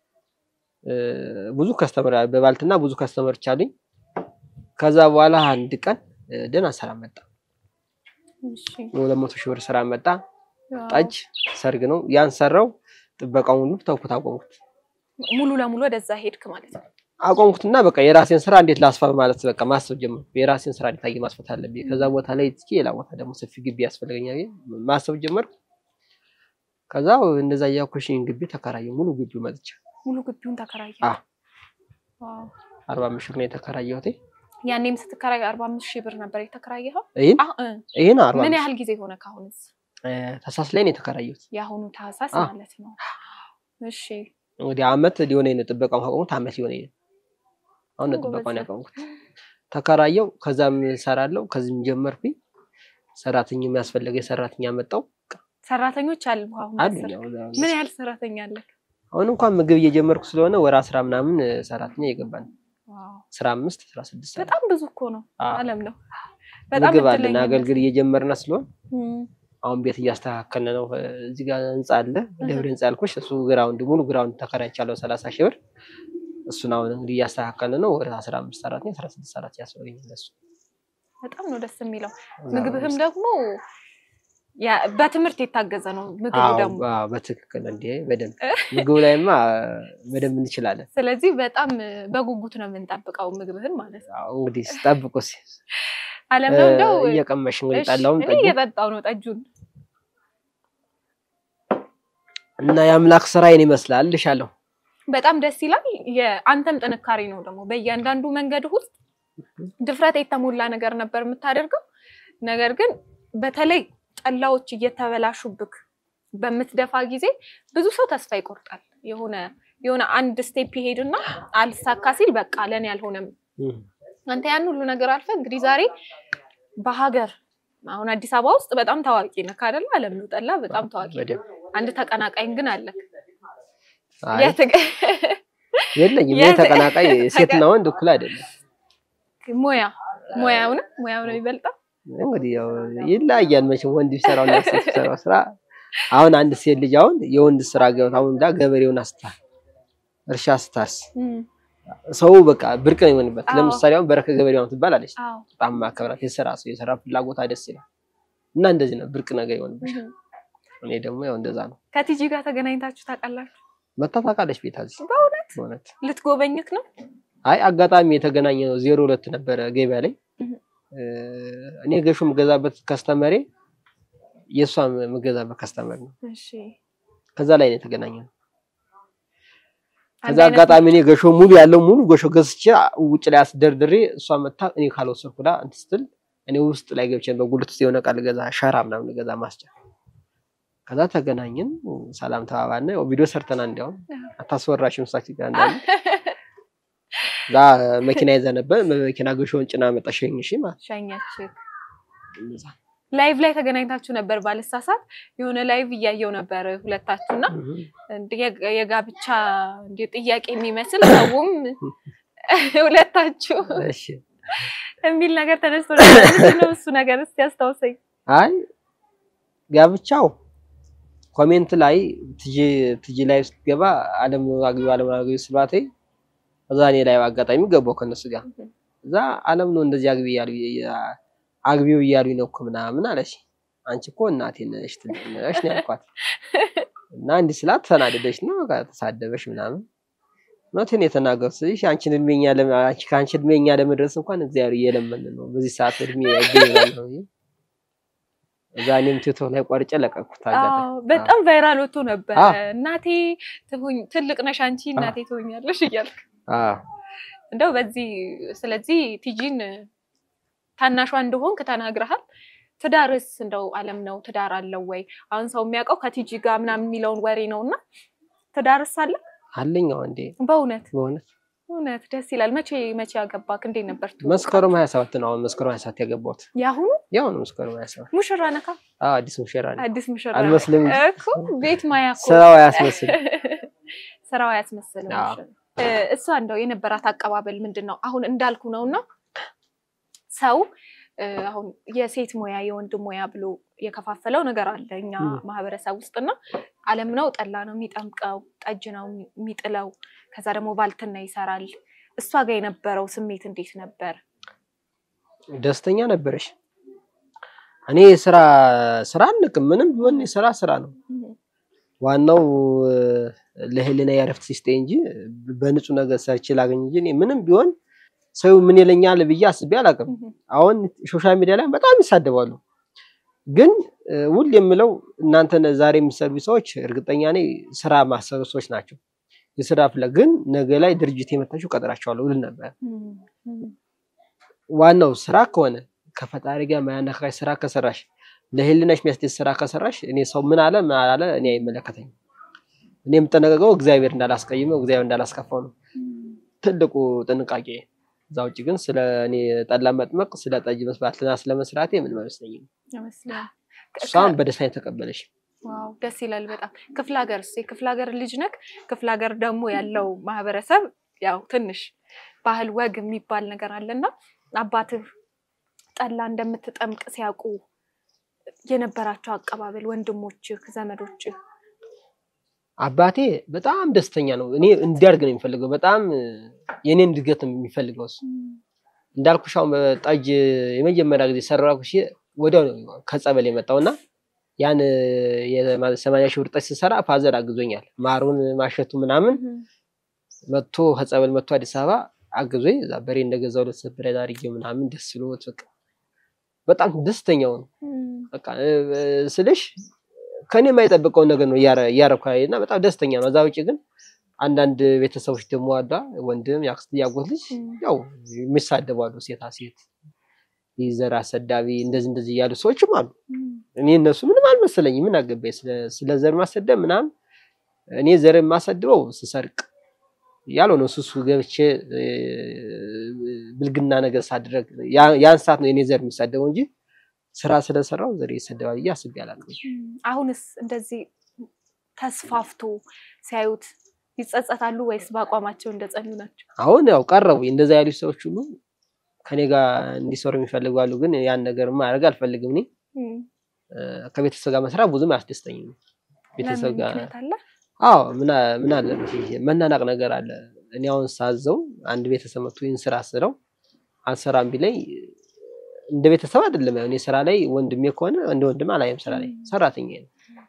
ብዙ ከስተመር በባልትና ብዙ ከስተመሮች አሉኝ። ከዛ በኋላ አንድ ቀን እ፣ ደህና ስራ መጣ። እሺ ሁለት መቶ ሺህ ብር ስራ መጣ። ዋው። ጠጅ ሰርግ ነው ያን ሰራው። ጥበቃውን ሁሉ ተውኩት፣ አቆምኩት ሙሉ ለሙሉ ወደዛ ሄድክ ማለት ነው። አቆምኩትና በቃ የራሴን ስራ እንዴት ላስፋ ማለት በቃ ማሰብ ጀመርኩ። የራሴን ስራ እንዴት አድርጌ ማስፋት አለብኝ። ከዛ ቦታ ላይ እስኪ ሌላ ቦታ ደግሞ ሰፊ ግቢ ያስፈልገኛል ብዬ ማሰብ ጀመርኩ። ከዛ እንደዛ እያኮሽኝ ግቢ ተከራየሁ። ሙሉ ግቢው መጥቼ ሙሉ ግቢውን ተከራየ። አ። ዋው። አርባ አምስት ሺህ ብር ነው የተከራየሁት። ያኔም ስትከራይ አርባ አምስት ሺህ ብር ነበር የተከራየኸው? ይህን አሁ- እ፣ ይህን አርባ ምን አምስት ያህል ጊዜ ሆነ ካሁንስ? ተሳስ ላይ ነው የተከራየሁት። የአሁኑ ታህሳስ አ። ማለት ነው። እሺ እንግዲህ አመት ሊሆነኝ ነው ጥበቃውን ካቆሙት አመት ሊሆነኝ ነው። አሁን ነው ጎበዝ ጥበቃውን ነህ። ያቆምኩት። ተከራየው ከዛም ሰራለው ከዚህም ጀመርኩኝ። ሰራተኛ የሚያስፈልገኝ ሰራተኛ መጣው ሰራተኞች አሉ አሁን አሉ። አስር? ያው ምን ያህል ሰራተኛ አለ? አሁን እንኳን ምግብ እየጀመርኩ ስለሆነ ወደ አስራ ምናምን ሰራተኛ እየገባን ዋው አስራ አምስት አስራ ስድስት ሰራ- በጣም ብዙ እኮ ነው። አዎ። አለም ነው። በጣም ምግብ አለን እድለኛ አገልግል እየጀመርን ስለሆን እም፣ አሁን ቤት እያስተካከልን ነው። እዚህ ጋር ህንጻ አለ ደብረ ህንጻ ያልኩሽ እሱ ግራውንድ ሙሉ ግራውንድ ተከራይቻለሁ ሰላሳ ሺህ ብር እሱን አሁን እንግዲህ እያስተካከልን ነው። ወደ አስራ አምስት ሰራተኛ አስራ ስድስት ሰራተኛ ያስፈልገኛል እሱ በጣም ነው ደስ የሚለው። ምግብህም ደግሞ ያ- በትምህርት የታገዘ ነው ምግቡ አዎ፣ ደግሞ። አዎ፣ በትክክል እንዴ በደንብ ምግቡ ላይማ በደንብ እንችላለን። ስለዚህ በጣም በጉጉት ነው የምንጠብቀው ምግብህን ማለት ነው። አዎ፣ እንግዲህ ጠብቁ እስኪ። አለም ነው እንደው እየቀመሽ እንግዲህ እሺ፣ ጠላውን እኔ ጠጁ እየጠጣው ነው ጠጁን። እና የአምላክ ስራዬን ይመስላል ልሻለሁ። በጣም ደስ ይላል። የአንተም ጥንካሬ ነው ደግሞ በእያንዳንዱ መንገድ ውስጥ ድፍረት የተሞላ ነገር ነበር የምታደርገው። ነገር ግን በተለይ ጠላዎች እየተበላሹብክ በምትደፋ ጊዜ ብዙ ሰው ተስፋ ይቆርጣል። የሆነ የሆነ አንድ ስቴፕ ይሄድና አልሳካ ሲል በቃ ለኔ አልሆነም። እም፣ አንተ ያን ሁሉ ነገር አልፈ እንግዲህ ዛሬ በሀገር አሁን አዲስ አበባ ውስጥ በጣም ታዋቂ ነህ አይደለ? አለም ነው ጠላ በጣም ታዋቂ። በደንብ አንድ ተቀናቃኝ ግን አለክ። አይ፣ የትግ- የለኝም። የት- ይሄ ተቀናቃይ ሴትና ወንድ እኩል አይደለም። ሙያ ሙያው ነው ሙያው ነው የሚበልጠው። እንግዲህ ያው ይለያያል መቼም ወንድ ቢሰራው እና ሴት ቢሰራው ስራ። አሁን አንድ ሴት ልጅ አሁን የወንድ ስራ ገብታ አሁን ዳ ገበሬውን አስታ እርሻ ስታርስ እም፣ ሰው በቃ ብርቅ ነው የሚሆንበት። አዎ። ለምሳሌ አሁን በረከ ገበሬዋን ትባላለች። አዎ በጣም ማከብራት የስራ ሰው የስራ ፍላጎታ ደስ ይላል እና እንደዚህ ነው ብርቅ ነገር ይሆንብሽ። እም። እኔ ደግሞ ያው እንደዛ ነው። ከቲጂ ጋር ተገናኝታችሁ ታውቃላችሁ? መታ ታውቃለች ቤት እዚህ በእውነት በእውነት ልትጎበኝክ ነው? አይ አጋጣሚ የተገናኘ ነው። ዜሮ ሁለት ነበረ ገበያ ላይ እህ። እ፣ እኔ ገሾ የምገዛበት ከስተመሬ የእሷ የምገዛበት ከስተመር ነው። እሺ ከዛ ላይ ነው የተገናኘ ነው። አንድ ከዛ አይነት አጋጣሚ እኔ ገሾ ሙሉ ያለው ሙሉ ገሾ ገዝቼ ውጭ ላይ አስደርድሬ እሷ መታ እኔ ካልወሰድኩ ዳ እንትን ስትል እኔ ውስጥ ላይ ገብቼ በጉልት ውስጥ የሆነ ቃል ገዛ ሸራ ምናምን ገዛ ማስጫ ከዛ ተገናኘን፣ ሰላም ተባባልን። ያው ቪዲዮ ሰርተና እንዲያውም አታስወራሽም ሳች ጋር እንዳለ ዛ መኪና ይዘህ ነበር። መኪና ገሾውን ጭና መጣ ሸኝሽ ማለት ሸኛችክ። እንደዛ። ላይቭ ላይ ተገናኝታችሁ ነበር ባልሳሳት። የሆነ ላይቭ እያየው ነበር ሁለታችሁና እህ። እንደ የጋ- የጋብቻ እንደ ጥያቄ የሚመስል ሰውም ሁለታችሁ እሺ የሚል ነገር ተነስቶ ነበር። ምንድን ነው እሱ ነገር እስቲ ያስታውሰኝ። አይ ጋብቻው ኮሜንት ላይ ትጂ ትጂ ላይ ስትገባ አለም አግቢ አለም አግቢ ስሏት እዛ እኔ ላይ አጋጣሚ ገባው ከነሱ ጋር እዛ አለም ነው እንደዚህ አግቢ እያሉ አግቢው እያሉኝ ነው እኮ ምናምን አለች። አንቺ እኮ እናቴ ነሽ ትልቅ ነሽ ነው ያልኳት። እና እንዲህ ስላት ተናደደች ነው በቃ ተሳደበሽ ምናምን እውነቴን ነው የተናገሩት። ስለዚህ አንቺን እድሜኛ ለመ- አንቺ ከአንቺ እድሜኛ ለመድረስ እንኳን እግዚአብሔር እየለመን ነው በዚህ ሰዓት እድሜ ያገኛል ነው ብዬ እዛ እኔም ቲክቶክ ላይ ቆርጬ ለቀኩት። አጋጣሚ አዎ በጣም ቫይራል ወጥቶ ነበር። አዎ። እናቴ ትሁኝ ትልቅ ነሽ አንቺ እናቴ ትሆኛለሽ እያልክ አዎ እንደው በዚህ ስለዚህ ቲጂን ታናሿ እንደሆንክ ተናግረሃል። ትዳርስ እንደው አለም ነው ትዳር አለው ወይ? አሁን ሰው የሚያውቀው ከቲጂ ጋር ምናምን የሚለውን ወሬ ነው እና ትዳርስ አለ አለኝ አዎ እንዴ በእውነት በእውነት እውነት ደስ ይላል። መቼ መቼ ያገባክ? እንዴት ነበር? ትውውቃችሁ? መስከረም 27 ነው። አሁን መስከረም 27 ያገባሁት የአሁኑ ያው ነው። መስከረም 27 ሙሽራ ነካ? አዎ፣ አዲስ ሙሽራ ነኝ። አዲስ ሙሽራ አልመስልም እንጂ እኮ ቤት ማያ እኮ ስራው አያስመስል። ስራው አያስመስልም። አዎ። እ፣ እሷ እንደው የነበራት አቀባበል ምንድን ነው? አሁን እንዳልኩ ነውና ሰው እ፣ አሁን የሴት ሙያ የወንድ ሙያ ብሎ የከፋፈለው ነገር አለ እኛ ም። ማህበረሰብ ውስጥና አለም ነው ጠላ ነው የሚጠምቀው፣ ጠጅ ነው የሚጥለው፣ ከዛ ደግሞ ባልትና ይሰራል። እሷ ጋር የነበረው ስሜት እንዴት ነበር? ደስተኛ ነበረሽ? እኔ ስራ ስራ አንቅም። ምንም ቢሆን ስራ ስራ ነው። ዋናው እ፣ ለህሊና ያረፍት ሲስጠኝ እንጂ በንጹህ ነገር ሰርቼ ላገኝ እንጂ እኔ ምንም ቢሆን ሰው ምን ይለኛል ብዬ አስቤ አላውቅም። አሁን ሶሻል ሚዲያ ላይ በጣም ይሳደባሉ። ግን እ፣ ሁሌ የምለው እናንተ ዛሬ የሚሰሩ ሰዎች እርግጠኛ ነኝ ስራ ማሰሩ ሰዎች ናቸው። የስራ ፍላ ግን ነገ ላይ ድርጅት የመታችሁ ቀጥራቸዋለሁ ብል ነበር። ዋናው ስራ ከሆነ ከፈጣሪ ጋር ማያነካሽ ስራ ከሰራሽ ለህሊናሽ የሚያስደስት ስራ ከሰራሽ እኔ ሰው ምን አለ ምን አላለ እኔ አይመለከተኝም። እኔ የምጠነቀቀው እግዚአብሔር እንዳላስቀይመው እግዚአብሔር እንዳላስከፋው ነው ትልቁ ጥንቃቄ። እዛ ውጭ ግን ስለ እኔ ጠላ መጥመቅ ስለ ጠጅ መስራትና ስለ መስራቴ ምንም አይመስለኝም። ይመስላል። እሷም በደስታ የተቀበለሽ ዋው ደስ ይላል በጣም። ክፍለ ሀገር የክፍለ ሀገር ልጅ ነክ። ክፍለ ሀገር ደግሞ ያለው ማህበረሰብ ያው ትንሽ ባህል ወግ የሚባል ነገር አለና አባትህ ጠላ እንደምትጠምቅ ሲያውቁ የነበራቸው አቀባበል ወንድሞችህ፣ ዘመዶችህ አባቴ በጣም ደስተኛ ነው። እኔ እንዲያድግ ነው የሚፈልገው። በጣም የኔን እድገት ነው የሚፈልገው እሱ። እንዳልኩሽ አሁን ጠጅ የመጀመሪያ ጊዜ ሰራኩሽ ወዲያው ነው ከጸበል የመጣው እና ያን የሰማንያ ሺህ ብር ጠጅ ስሰራ ፋዘር አግዞኛል። ማሩን ማሸቱ ምናምን መጥቶ ከጸበል መጥቶ አዲስ አበባ አግዞኝ እዛ በሬ እንደገዛው ለሰብረ አድርጌ ምናምን ደስ ብሎት በቃ በጣም ደስተኛው ነው። በቃ እ፣ ስልሽ ከኔ የማይጠብቀውን ነገር ነው እያረኩ እና በጣም ደስተኛ ነው። እዛ ውጭ ግን አንዳንድ ቤተሰቦች ደግሞ አሏ ወንድም፣ የአክስት፣ የአጎት ልጅ ያው የሚሳደቡ አሉ። ሴታ ሴት ዘር አሰዳቢ እንደዚህ እንደዚህ እያሉ ሰዎችም አሉ። እኔ እነሱ ምንም አልመሰለኝ። ምን አገባኝ ስለ- ስለ ዘር ማሰደብ ምናምን። እኔ ዘር የማሰድበው ስሰርቅ ያለው ነው ሱሱ ገብቼ እ፣ ብልግና ነገር ሳድረግ ያ- ያን ሰዓት ነው የኔ ዘር የሚሳደበው እንጂ ስራ ስለሰራው ዘር ይሰደባል ብዬ አስቤ አላውቅም። አሁንስ እንደዚህ ተስፋፍቶ ሲያዩት ይጸጸታሉ ወይስ በአቋማቸው እንደጸኑ ናቸው? አሁን ያው ቀረቡ እንደዛ ያሉ ሰዎች ሁሉ ከኔ ጋር እንዲሰሩ የሚፈልጉ አሉ። ግን ያን ነገር ማድረግ አልፈልግም። እኔ እ፣ ከቤተሰብ ጋር መስራት ብዙም አያስደስተኝም። ቤተሰብ ለምን ጋር ምክንያት አለ? አዎ ምን አ- ምን አለ ይሄ መናናቅ ነገር አለ። እኔ አሁን ሳዘው አንድ ቤተሰብ መጥቶ ይህን ስራ ስለው አልሰራም ቢለኝ እንደ ቤተሰብ አይደለም። ያው እኔ ስራ ላይ ወንድሜ ከሆነ እንደ ወንድም አላየም። ስራ ላይ ሰራተኛ ነው፣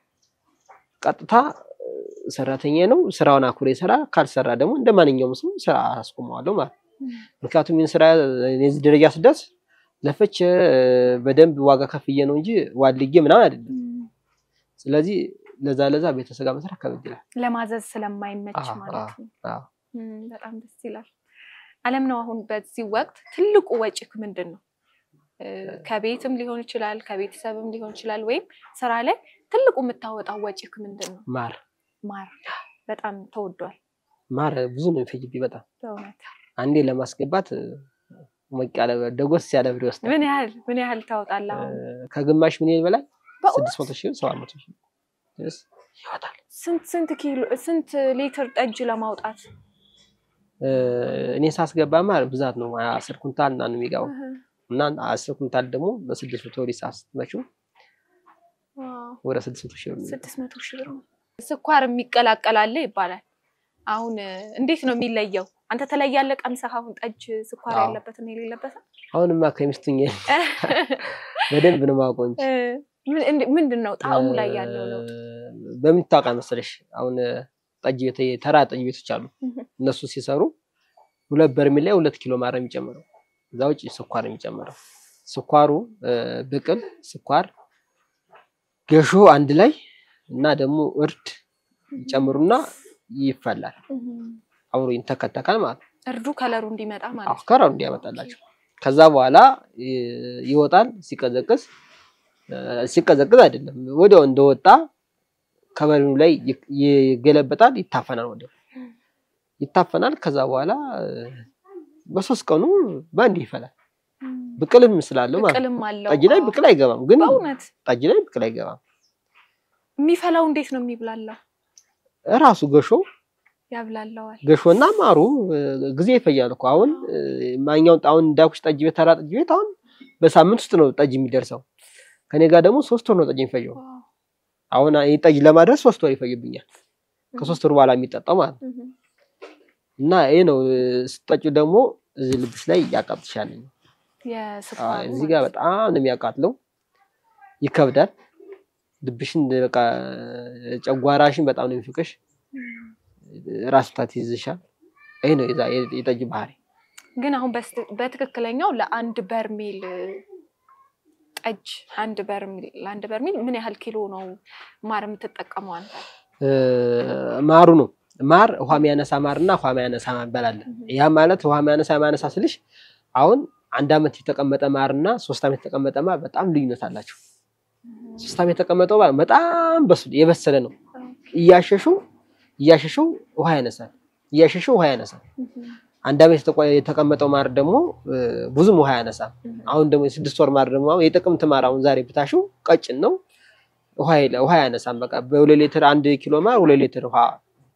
ቀጥታ እ፣ ሰራተኛ ነው። ስራውን አኩሬ ስራ ካልሰራ ደግሞ እንደ ማንኛውም ሰው ስራ አስቆመዋለሁ ማለት ነው። ምክንያቱም ይህን ስራ እኔ እዚህ ደረጃ ስደርስ ለፍቼ እ፣ በደንብ ዋጋ ከፍዬ ነው እንጂ ዋልጌ ምናምን አይደለም። ስለዚህ ለዛ ለዛ ቤተሰብ ጋር መስራት ከበድ ይላል። ለማዘዝ ስለማይመች አዎ፣ ማለት ነው። አዎ። እም፣ በጣም ደስ ይላል። አለም ነው አሁን በዚህ ወቅት ትልቁ ወጪክ ምንድን ነው? እ፣ ከቤትም ሊሆን ይችላል፣ ከቤተሰብም ሊሆን ይችላል፣ ወይም ስራ ላይ ትልቁ የምታወጣው ወጪክ ምንድን ነው? ማር ማር በጣም ተወዷል ማር ብዙ ነው የሚፈጅብኝ በጣም በእውነት። አንዴ ለማስገባት እ፣ ሞቅ ያለ ብር፣ ደጎስ ያለ ብር ይወስዳል። ምን ያህል ምን ያህል ታወጣለህ? አሁን እ፣ ከግማሽ ሚሊዮን በላይ በእውነት? ስድስት መቶ ሺህ ሰባት መቶ ሺህ ድረስ ይወጣል። ስንት ስንት ኪሎ ስንት ሊትር ጠጅ ለማውጣት? እ፣ እኔ ሳስገባ ማር ብዛት ነው አስር ኩንታል እና ነው የሚገባው እና አስር ኩንታል ደግሞ በስድስት መቶ ወደ ሂሳብ ስትመጪው ዋው፣ ወደ ስድስት መቶ ሺህ ብር ነው። ስድስት መቶ ሺህ ብር ነው። ስኳር የሚቀላቀል አለ ይባላል። አሁን እ፣ እንዴት ነው የሚለየው? አንተ ተለያለህ ቀምሰህ አሁን ጠጅ ስኳር አዎ። ያለበትን የሌለበትን አሁንማ ከሚስቱኝ በደንብ ነው የማውቀው እንጂ እ፣ ምን- እንድ- ምንድን ነው ጣዕሙ ላይ ያለው ለውጥ? በምን ታውቃለህ መሰለሽ? አሁን ጠጅ ቤት ተራ ጠጅ ቤቶች አሉ። እነሱ ሲሰሩ ሁለት በርሜል ላይ ሁለት ኪሎ ማር ነው የሚጨምረው። እዛ ውጭ ስኳር ነው የሚጨምረው። ስኳሩ እ፣ ብቅል ስኳር፣ ገሾ አንድ ላይ እና ደግሞ እርድ ይጨምሩና ይፈላል። አብሮ ይንተከተካል ማለት ነው። እርዱ ከለሩ እንዲመጣ ማለት ነው። አፍካራው እንዲያመጣላቸው ከዛ በኋላ ይ- ይወጣል። ሲቀዘቅዝ እ፣ ሲቀዘቅዝ አይደለም ወዲያው እንደወጣ ከበርሜሉ ላይ ይ- ይገለበጣል፣ ይታፈናል። ወዲያው ይታፈናል። ከዛ በኋላ በሶስት ቀኑ በአንድ ይፈላል። ብቅልም ስላለው ማለት ብቅልም አለው። ጠጅ ላይ ብቅል አይገባም፣ ግን በእውነት ጠጅ ላይ ብቅል አይገባም። የሚፈላው እንዴት ነው የሚብላላው? እራሱ ገሾ ያብላላዋል። ገሾና ማሩ ጊዜ ይፈያል እኮ አሁን ማኛውን አሁን እንዳልኩሽ ጠጅ ቤት ተራ ጠጅ ቤት አሁን በሳምንት ውስጥ ነው ጠጅ የሚደርሰው። ከኔ ጋር ደግሞ ሶስት ወር ነው ጠጅ የሚፈጀው። አሁን ይህ ጠጅ ለማድረስ ሶስት ወር ይፈጅብኛል። ከሶስት ወር በኋላ የሚጠጣው ማለት ነው። እና ይሄ ነው ስጠጩ ደግሞ እዚህ ልብስ ላይ ያቃጥሻል። እዚህ ጋር በጣም ነው የሚያቃጥለው፣ ይከብዳል። ልብሽን በቃ ጨጓራሽን በጣም ነው የሚፍቅሽ፣ ራስ ምታት ይዝሻል። ይሄ ነው የጠጅ ባህሪ። ግን አሁን በትክክለኛው ለአንድ በርሜል ጠጅ አንድ በርሜል ለአንድ በርሜል ምን ያህል ኪሎ ነው ማር የምትጠቀመው አንተ? ማሩ ነው ማር ውሃ የሚያነሳ ማር እና ውሃ የሚያነሳ ማር እንበላለን። ያ ማለት ውሃ የሚያነሳ የሚያነሳ ስልሽ አሁን አንድ ዓመት የተቀመጠ ማር እና ሶስት ዓመት የተቀመጠ ማር በጣም ልዩነት አላቸው። ሶስት ዓመት የተቀመጠው ማር በጣም የበሰለ ነው። እያሸሹ እያሸሹ ውሃ ያነሳል፣ እያሸሹ ውሃ ያነሳል። አንድ ዓመት የተቀመጠው ማር ደግሞ ብዙም ውሃ ያነሳል። አሁን ደግሞ የስድስት ወር ማር ደግሞ የጥቅምት ማር አሁን ዛሬ ብታሹ ቀጭን ነው፣ ውሃ ያነሳም። በቃ በሁለት ሊትር አንድ ኪሎ ማር ሁለት ሊትር ውሃ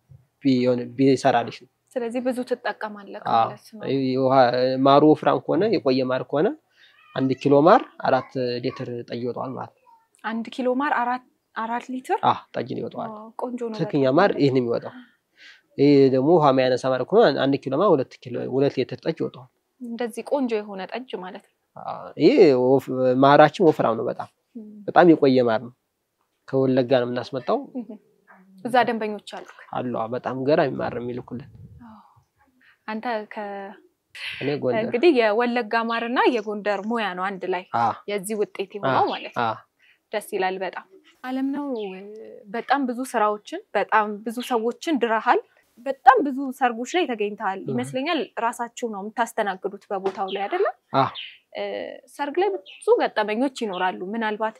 ቢሰራልሽ ነው። ስለዚህ ብዙ ትጠቀማለህ ማለት ነው። ማሩ ወፍራም ከሆነ የቆየ ማር ከሆነ አንድ ኪሎ ማር አራት ሊትር ጠጅ ይወጣዋል ማለት ነው። አንድ ኪሎ ማር አራት አራት ሊትር ጠጅ ይወጣዋል። ቆንጆ ነው። ትክክኛ ማር ይህን የሚወጣው ይህ ደግሞ ውሃ የሚያነሳ ማር ከሆነ አንድ ኪሎ ማር ሁለት ኪሎ ሁለት ሊትር ጠጅ ይወጣዋል። እንደዚህ ቆንጆ የሆነ ጠጅ ማለት ነው። ይህ ማራችን ወፍራም ነው። በጣም በጣም የቆየ ማር ነው። ከወለጋ ነው የምናስመጣው። እዛ ደንበኞች አሉ አሉ። በጣም ገራሚ ማር የሚልኩልን አንተ እኔ ጎንደር እንግዲህ የወለጋ ማርና የጎንደር ሙያ ነው አንድ ላይ የዚህ ውጤት የሆነው ማለት ነው። ደስ ይላል በጣም አለም ነው። በጣም ብዙ ስራዎችን በጣም ብዙ ሰዎችን ድረሃል። በጣም ብዙ ሰርጎች ላይ ተገኝተሃል ይመስለኛል። ራሳችሁ ነው የምታስተናግዱት በቦታው ላይ አይደለም? ሰርግ ላይ ብዙ ገጠመኞች ይኖራሉ። ምናልባት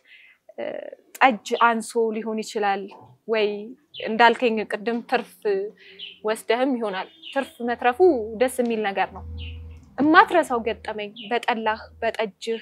ጠጅ አንሶ ሊሆን ይችላል ወይ እንዳልከኝ ቅድም ትርፍ ወስደህም ይሆናል። ትርፍ መትረፉ ደስ የሚል ነገር ነው። እማትረሳው ገጠመኝ በጠላህ በጠጅህ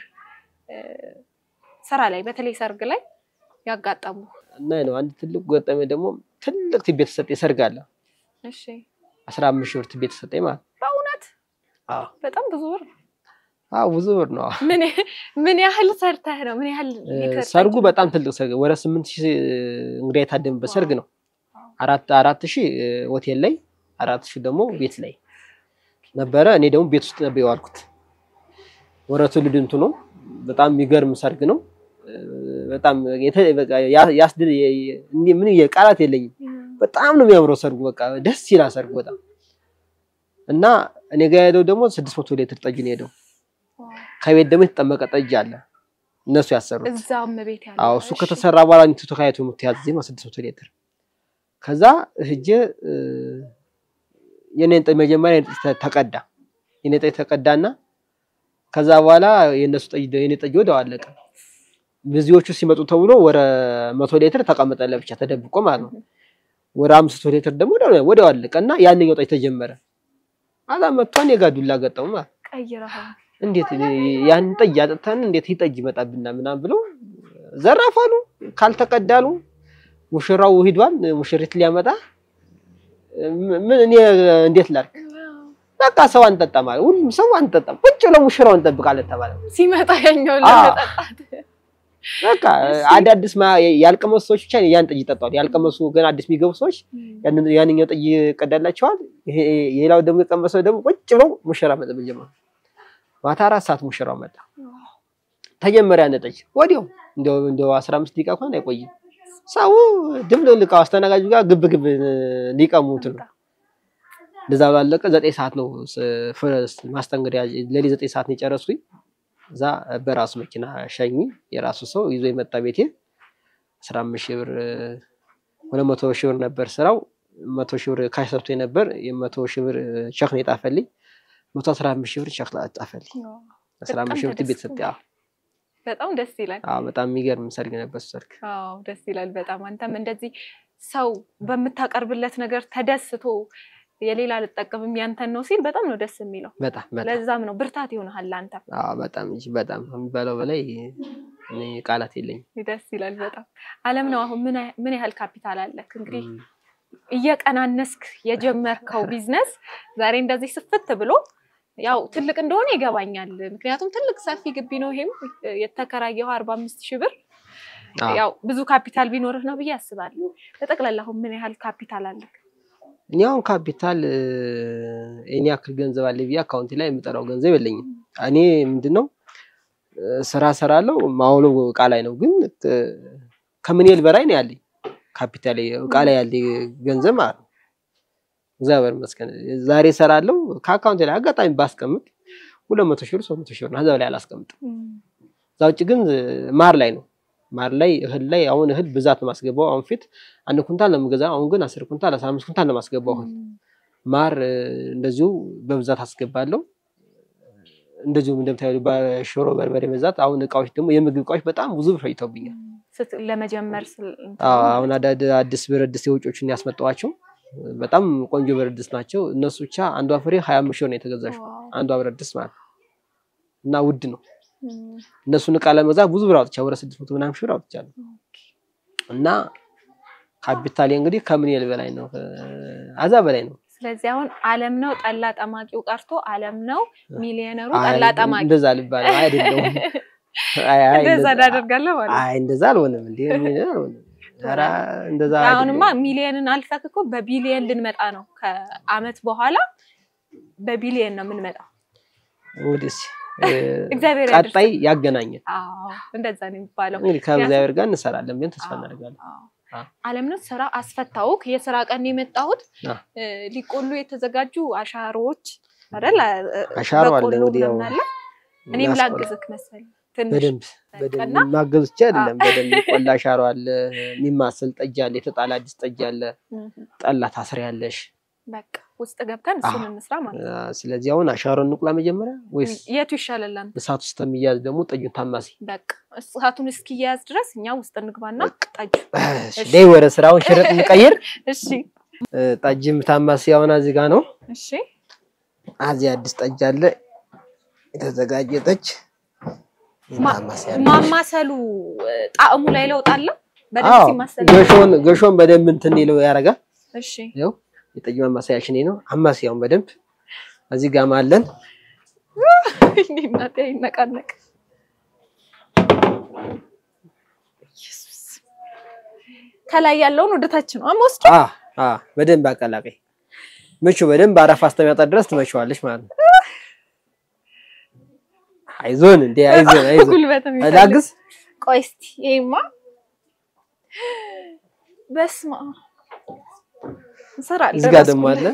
ስራ ላይ በተለይ ሰርግ ላይ ያጋጠሙ እና ነው። አንድ ትልቅ ገጠመኝ ደግሞ ትልቅ ትቤ የተሰጠ ሰርግ አለ። እሺ አስራ አምስት ሺህ ብር ትቤ የተሰጠኝ ማለት በእውነት በጣም ብዙ ብር አዎ ብዙ ብር ነው። ምን ያህል ሰርተህ ነው? ምን ያህል ሰርጉ በጣም ትልቅ ሰርግ ወደ ስምንት ሺህ እንግዳ የታደምበት ሰርግ ነው። አራት አራት ሺህ ሆቴል ላይ አራት ሺህ ደግሞ ቤት ላይ ነበረ። እኔ ደግሞ ቤት ውስጥ ነበር የዋልኩት። ወረ ትውልድ እንትኑ ነው። በጣም የሚገርም ሰርግ ነው። በጣም ምን ቃላት የለኝም። በጣም ነው የሚያምረው ሰርጉ። በቃ ደስ ይላል ሰርጉ በጣም እና እኔ ጋር ሄደው ደግሞ ስድስት መቶ ሊትር ጠጅ ነው ሄደው ከቤት ደግሞ የተጠመቀ ጠጅ አለ እነሱ ያሰሩት። እዛም ቤት ያለ አዎ እሱ ከተሰራ በኋላ እንቱ ተካይቶ የምትያዝ ነው ስድስት መቶ ሊትር። ከዛ ሂጄ የኔን ጠጅ መጀመሪያ ተቀዳ የኔ ጠጅ ተቀዳና ከዛ በኋላ የነሱ ጠጅ የኔ ጠጅ ወዲያው አለቀ። ብዙዎቹ ሲመጡ ተብሎ ወደ መቶ ሊትር ተቀመጠ ለብቻ ተደብቆ ማለት ነው። ወደ አምስት መቶ ሊትር ደግሞ ወዲያው አለቀ እና ያንኛው ጠጅ ተጀመረ። አዛ መጥቷን የጋዱላ ገጠሙ ማለት ቀይረሃል እንዴት ያን ጠጅ አጥተን እንዴት ይህ ጠጅ ይመጣብና ምናምን ብሎ ዘራፋሉ። ካልተቀዳሉ ሙሽራው ሂዷል፣ ሙሽሪት ሊያመጣ ምን እኔ እንዴት ላድርግ? በቃ ሰው አንጠጣም አለ። ሁሉም ሰው አንጠጣም፣ ቁጭ ብሎ ሙሽራው እንጠብቃለን ተባለ። ሲመጣ ያኛው ለመጠጣት በቃ አዳዲስ ያልቀመሱ ሰዎች ብቻ ያን ጠጅ ይጠጣሉ። ያልቀመሱ ገና አዲስ የሚገቡ ሰዎች ያንኛው ጠጅ ይቀዳላቸዋል። ሌላው ደግሞ የቀመሰው ደግሞ ቁጭ ብለው ሙሽራ መጠበቅ ጀመሩ። ማታ አራት ሰዓት ሙሽራው መጣ። ተጀመረ ያን ጠጅ ወዲያው እንደው እንደው 15 ደቂቃ እንኳን አይቆይም። ሰው ድብልቅልቃው አስተናጋጁ ጋር ግብ ግብ ሊቀሙት ነው። እንደዛ ባለቀ ዘጠኝ ሰዓት ነው ማስተንገሪያ ሌሊት ዘጠኝ ሰዓት ነው የጨረስኩኝ። እዛ በራሱ መኪና ሸኝ የራሱ ሰው ይዞ የመጣ ቤቴ አስራ አምስት ሺህ ብር ሁለት መቶ ሺህ ብር ነበር ስራው። መቶ ሺህ ብር ካሽ ሰጥቶ ነበር። የመቶ ሺህ ብር ቸክ ነው የጣፈልኝ። መቶ አስራ አምስት ሺህ ብር ቸክ ጣፈልኝ። አስራ አምስት ሺህ ብር ቤት ሰጠ። በጣም ደስ ይላል። አዎ በጣም የሚገርም ሰርግ ነበር ሰርግ። አዎ ደስ ይላል በጣም አንተም እንደዚህ ሰው በምታቀርብለት ነገር ተደስቶ የሌላ ልጠቀምም ያንተን ነው ሲል በጣም ነው ደስ የሚለው። በጣም በጣም ለዛም ነው ብርታት ይሆናል አንተ። አዎ በጣም እንጂ በጣም ከሚባለው በላይ እኔ ቃላት የለኝም። ደስ ይላል በጣም አለም ነው። አሁን ምን ያህ- ምን ያህል ካፒታል አለክ? እንግዲህ እም፣ እየቀናነስክ የጀመርከው ቢዝነስ ዛሬ እንደዚህ ስፍት ብሎ ያው ትልቅ እንደሆነ ይገባኛል። ምክንያቱም ትልቅ ሰፊ ግቢ ነው። ይሄም የተከራየው አርባ አምስት ሺህ ብር አዎ። ያው ብዙ ካፒታል ቢኖርህ ነው ብዬ አስባለሁ። በጠቅላላ አሁን ምን ያህል ካፒታል አለክ? እኔ አሁን ካፒታል እ፣ እኔ ያክል ገንዘብ አለ ብዬ አካውንቴ ላይ የምጠራው ገንዘብ የለኝም። እኔ ምንድን ነው እ፣ ስራ ሰራለው ማውለው እቃ ላይ ነው፣ ግን እ፣ ከምንል በላይ ነው ያለኝ ካፒታል እቃ ላይ ያለ ገንዘብ ማለት ነው። እግዚአብሔር ይመስገን ዛሬ ሰራለው ከአካውንቴ ላይ አጋጣሚ ባስቀምጥ ሁለት መቶ ሺህ ብር ሶስት መቶ ሺህ ብር ነው። ከዛ በላይ አላስቀምጥም። እዛ ውጭ ግን እ፣ ማር ላይ ነው ማር ላይ እህል ላይ አሁን እህል ብዛት ነው ማስገባው። አሁን ፊት አንድ ኩንታል ነው የምገዛው። አሁን ግን አስር ኩንታል አስራ አምስት ኩንታል ነው ማስገባው እህል ማር እ፣ እንደዚሁ በብዛት አስገባለሁ። እንደዚሁም እንደምታዩ በሽሮ በርበሬ በዛት አሁን እቃዎች ደግሞ የምግብ እቃዎች በጣም ብዙ ብር ፈጅተውብኛል። ስት- ለመጀመር ስል አዎ፣ አሁን አዳድ አዲስ ብረት ድስት የውጮችን ያስመጣኋቸው በጣም ቆንጆ ብረት ድስት ናቸው። እነሱ ብቻ አንዷ ፍሬ ሀያ አምስት ሺህ ብር ነው የተገዛችው ዋው። አንዷ ብረት ድስት ማለት ነው። እና ውድ ነው። እም፣ እነሱን እቃ ለመግዛት ብዙ ብር አውጥቻለሁ። ወደ ስድስት መቶ ምናምን ሺህ ብር አውጥቻለሁ። እና ካፒታሌ እንግዲህ ከምን ይል በላይ ነው፣ አዛ በላይ ነው። ስለዚህ አሁን አለም ነው ጠላ ጠማቂው ቀርቶ አለም ነው ሚሊዮነሩ አይ፣ ጠላ ጠማቂ እንደዛ ልባል አይደለም። አይ አይ እንደዛ እንደዛ- እናደርጋለን ማለት ነው። አይ እንደዛ አልሆነም እንዴ ሚሊዮን አልሆነም። ኧረ እንደዛ አሁንማ አይደለም። ሚሊየንን አልፈክ እኮ በቢሊየን ልንመጣ ነው። ከአመት በኋላ በቢሊየን ነው የምንመጣው። እንግዲህ እስኪ፣ እ፣ እግዚአብሔር ቀጣይ ያገናኘን አዎ እንደዛ ነው የሚባለው። እንግዲህ ከእግዚአብሔር ጋር እንሰራለን ብለን ተስፋ አዎ፣ እናደርጋለን። አዎ። አዎ። አለምነት ስራ አስፈታውክ። የስራ ቀን ነው የመጣሁት አዎ። እ፣ ሊቆሉ የተዘጋጁ አሻሮዎች አይደል? እ፣ አሻሮ አለ በቆሎ እንግዲህ ያው ምናምን አለ። እኔም እናስቆላ- ላግዝክ መሰል ትንሽ በደንብ እና በደንብ ማገዝ ብቻ አይደለም። በደንብ ቆላ አሻሮ አለ፣ የሚማሰል ጠጅ አለ፣ የተጣለ አዲስ ጠጅ አለ፣ እም፣ ጠላ ታስሪያለሽ። በቃ ውስጥ ገብተን እሱን አዎ። እንስራ ማለት ነው። አ፣ ስለዚህ አሁን አሻሮ እንቁላ መጀመሪያ ወይስ የቱ ይሻላል አንተ? እሳት ውስጥ የሚያዝ ደግሞ ጠጁን ታማሲ? በቃ እሳቱን እስኪያያዝ ድረስ እኛ ውስጥ እንግባና ጠጁ እሺ፣ ደይ ወደ ስራውን ሽረጥ እንቀይር። እሺ እ፣ ጠጅም ታማሲ አሁን እዚህ ጋር ነው። እሺ እዚህ አዲስ ጠጅ አለ የተዘጋጀ ጠጅ ማ- ታማሲ አለ። ማማሰሉ እ፣ ጣዕሙ ላይ ለውጥ አለው። በደንብ አዎ ሲማሰል ገሾን ገሾን በደንብ እንትን ይለው ያደርጋል። እሺ ያው የጠጅ ማማሰያችን ይሄ ነው። አማሲያውን በደንብ እዚህ ጋር አለን። እናቴ ይነቃነቅ ኢየሱስ ከላይ ያለውን ወደታች ነው አሞስቶ አ አ በደንብ አቀላቀይ ምቹ በደንብ አረፋ እስከሚያወጣ ድረስ ትመቸዋለሽ ማለት ነው። አይዞን እንዴ አይዞን አይዞን ጉልበት የሚፈልግ ላግዝ ቆይ እስቲ ይሄማ በስመ አብ እንሰራለን እዚህ ጋር ደግሞ አለ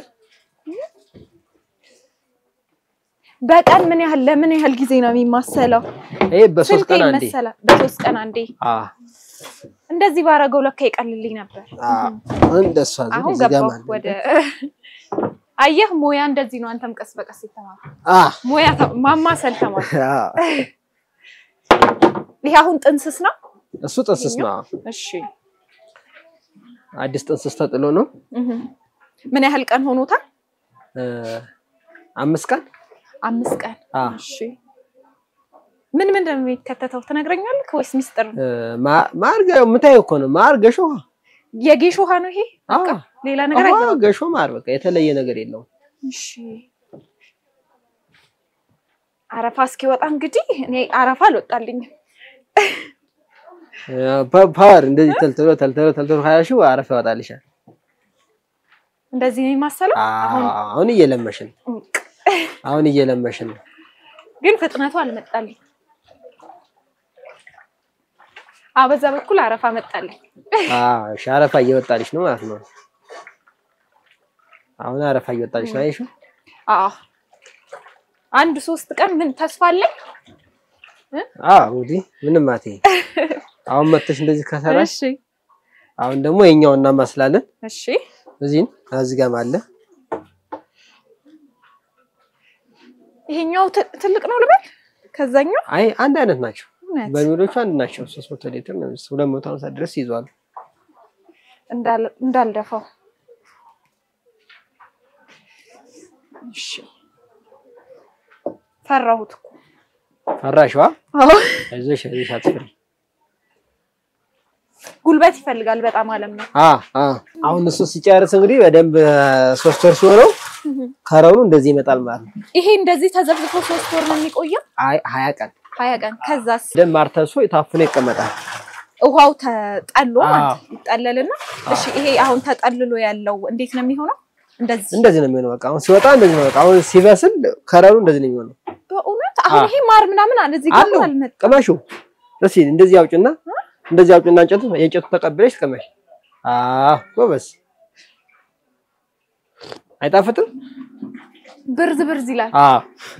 በቀን ምን ያህል ለምን ያህል ጊዜ ነው የሚማሰለው? ይሄ በሶስት ስንቴ ቀን አንዴ ይመሰላል? በሶስት ቀን አንዴ። አ እንደዚህ ባረገው ለካ ይቀልልኝ ነበር። አ እንደሷ አሁን እዚህ ጋር ገባሁ ማለት ወደ አየህ፣ ሙያ እንደዚህ ነው። አንተም ቀስ በቀስ የተማር አ ሙያ ተ- ማማሰል ተማር። አ ይሄ አሁን ጥንስስ ነው። እሱ ጥንስስ ነው። እሺ አዲስ ጥንስስ ተጥሎ ነው። እህ። ምን ያህል ቀን ሆኖታል? እ፣ አምስት ቀን አምስት ቀን። አ እሺ ምን ምን እንደሚከተተው ትነግረኛለህ ወይስ ሚስጥር ነው? እ፣ ማ- ማር ገ- የምታየው እኮ ነው። ማር ገሾ የጌሾ ውሃ ነው ይሄ? አ በቃ ሌላ ነገር አዎ፣ አይደለም። ገሾ ማር በቃ የተለየ ነገር የለውም። እሺ አረፋ እስኪወጣ እንግዲህ እኔ አረፋ አልወጣልኝም። እ፣ ፓ- ፓወር እንደዚህ ተልትሎ ተልትሎ ተልትሎ ሀያ ሺህ አረፍ ያወጣልሻል። እንደዚህ ነው የማሰለው። አሁን አ- አሁን እየለመሽን አሁን እየለመሽን ነው። ግን ፍጥነቱ አልመጣልኝ። አዎ በዛ በኩል አረፋ መጣልኝ። አዎ እሺ፣ አረፋ እየወጣልሽ ነው ማለት ነው። አሁን አረፋ እየወጣልሽ ነው። አይሹ አዎ አንድ ሶስት ቀን ምን ተስፋ አለኝ። አዎ እንግዲህ ምንም አት አሁን መተሽ እንደዚህ ከሰራሽ እሺ አሁን ደግሞ የኛውን እናማስላለን። እሺ እዚህን እዚህ ጋርም አለ። ይሄኛው ት- ትልቅ ነው ልበል ከዛኛው አይ አንድ አይነት ናቸው። እውነት በርሜሎቹ አንድ ናቸው። 300 ሊትር ነው። 250 ድረስ ይዟል። እንዳል- እንዳልደፋው እሺ ፈራሁት እኮ ፈራሽዋ? አዎ አይዞሽ አይዞሽ አትፍሪ። ጉልበት ይፈልጋል በጣም አለም ነው። አ አ አሁን እሱ ሲጨርስ እንግዲህ በደንብ ሶስት ወር ሲሆነው ከረኑ እንደዚህ ይመጣል ማለት ነው። ይሄ እንደዚህ ተዘብዝፎ ሶስት ወር ነው የሚቆየው፣ አይ ሀያ ቀን ሀያ ቀን። ከዛስ ደም ማርተሶ ታፍኖ ይቀመጣል። ውሃው ተጠሎ ማለት አዎ። ይጠለልና፣ እሺ ይሄ አሁን ተጠልሎ ያለው እንዴት ነው የሚሆነው? እንደዚህ እንደዚህ ነው የሚሆነው። በቃ አሁን ሲወጣ እንደዚህ ነው። በቃ አሁን ሲበስል ከረኑ እንደዚህ ነው የሚሆነው። በእውነት አሁን አዎ። ይሄ ማር ምናምን አለ እዚህ ጋር አለው አልመጣም። ቅመሹ። እስኪ እንደዚህ አውጭና እንደዚህ አውጭና እንጨቱ የእንጨቱ ተቀብለሽ ቅመሽ። አዎ ጎበዝ። አይጣፍጥም? ብርዝ ብርዝ ይላል። አዎ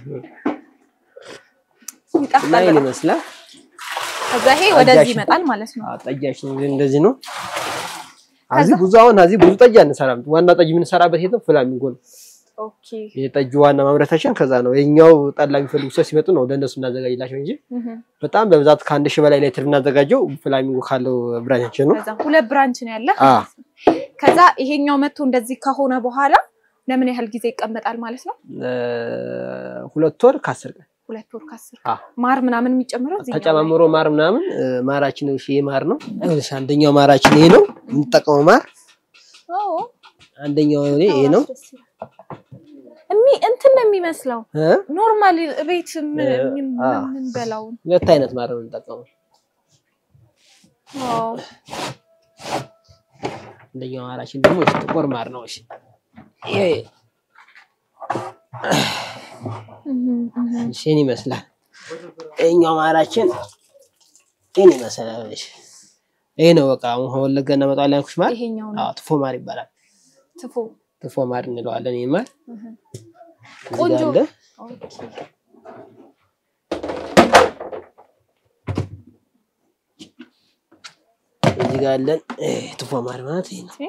እና ይጣፍጣል ይሄን በጣም። ይመስላል። ከዛ ይሄ ወደዚህ ጠጃችን። ይመጣል ማለት ነው። አዎ ጠጃችን እንግዲህ እንደዚህ ነው። ከዛ? እዚህ ብዙ አሁን እዚህ ብዙ ጠጅ አንሰራም። ዋና ጠጅ የምንሰራበት የት ነው? ፍላሚንጎ ነው። ኦኬ የጠጁ ዋና ማምረታችን ከዛ ነው። የኛው ጠላ የሚፈልጉ ሰው ሲመጡ ነው ለእነሱ እናዘጋጅላቸው እንጂ እህ በጣም በብዛት ከአንድ ሺህ በላይ ሌትር የምናዘጋጀው ፍላሚንጎ ካለው ብራንቻችን ነው። ከዛ ሁለት ብራንች ነው ያለ። አ ከዛ ይሄኛው መጥቶ እንደዚህ ከሆነ በኋላ ለምን ያህል ጊዜ ይቀመጣል ማለት ነው? እ፣ ሁለት ወር ከአስር ቀን ሁለት ወር ከአስር አ ማር ምናምን የሚጨምረው እዚህኛው ላይ። ተጨማምሮ ማር ምናምን እ፣ ማራችን ነው። ይሄ ማር ነው። ይኸውልሽ አንደኛው ማራችን ይሄ ነው የምንጠቀመው ማር። ኦ አንደኛው ይሄ ይሄ ነው ደስ ይላል። እሚ እንትን ነው የሚመስለው እ፣ ኖርማል ቤት ምን- እ፣ ምን- አ። የምንበላውን ሁለት አይነት ማር ነው የምንጠቀመው። ዋው አንደኛው ማራችን ደግሞ እሺ ጥቁር ማር ነው። እሺ ይሄ እህ እህ እሺ ይሄን ይመስላል። ይሄኛው ማራችን ይሄን ይመስላል። እሺ ይሄ ነው በቃ አሁን ከወለጋ እናመጣለን ያልኩሽ ማር። ይሄኛው ነው አዎ ትፎ ማር ይባላል። ትፎ ትፎ ማር እንለዋለን። ይሄ ማር እህ እዚህ ቆንጆ ጋር አለ። ኦኬ እዚህ ጋር አለን። ይሄ ትፎ ማር ማለት ይሄ ነው።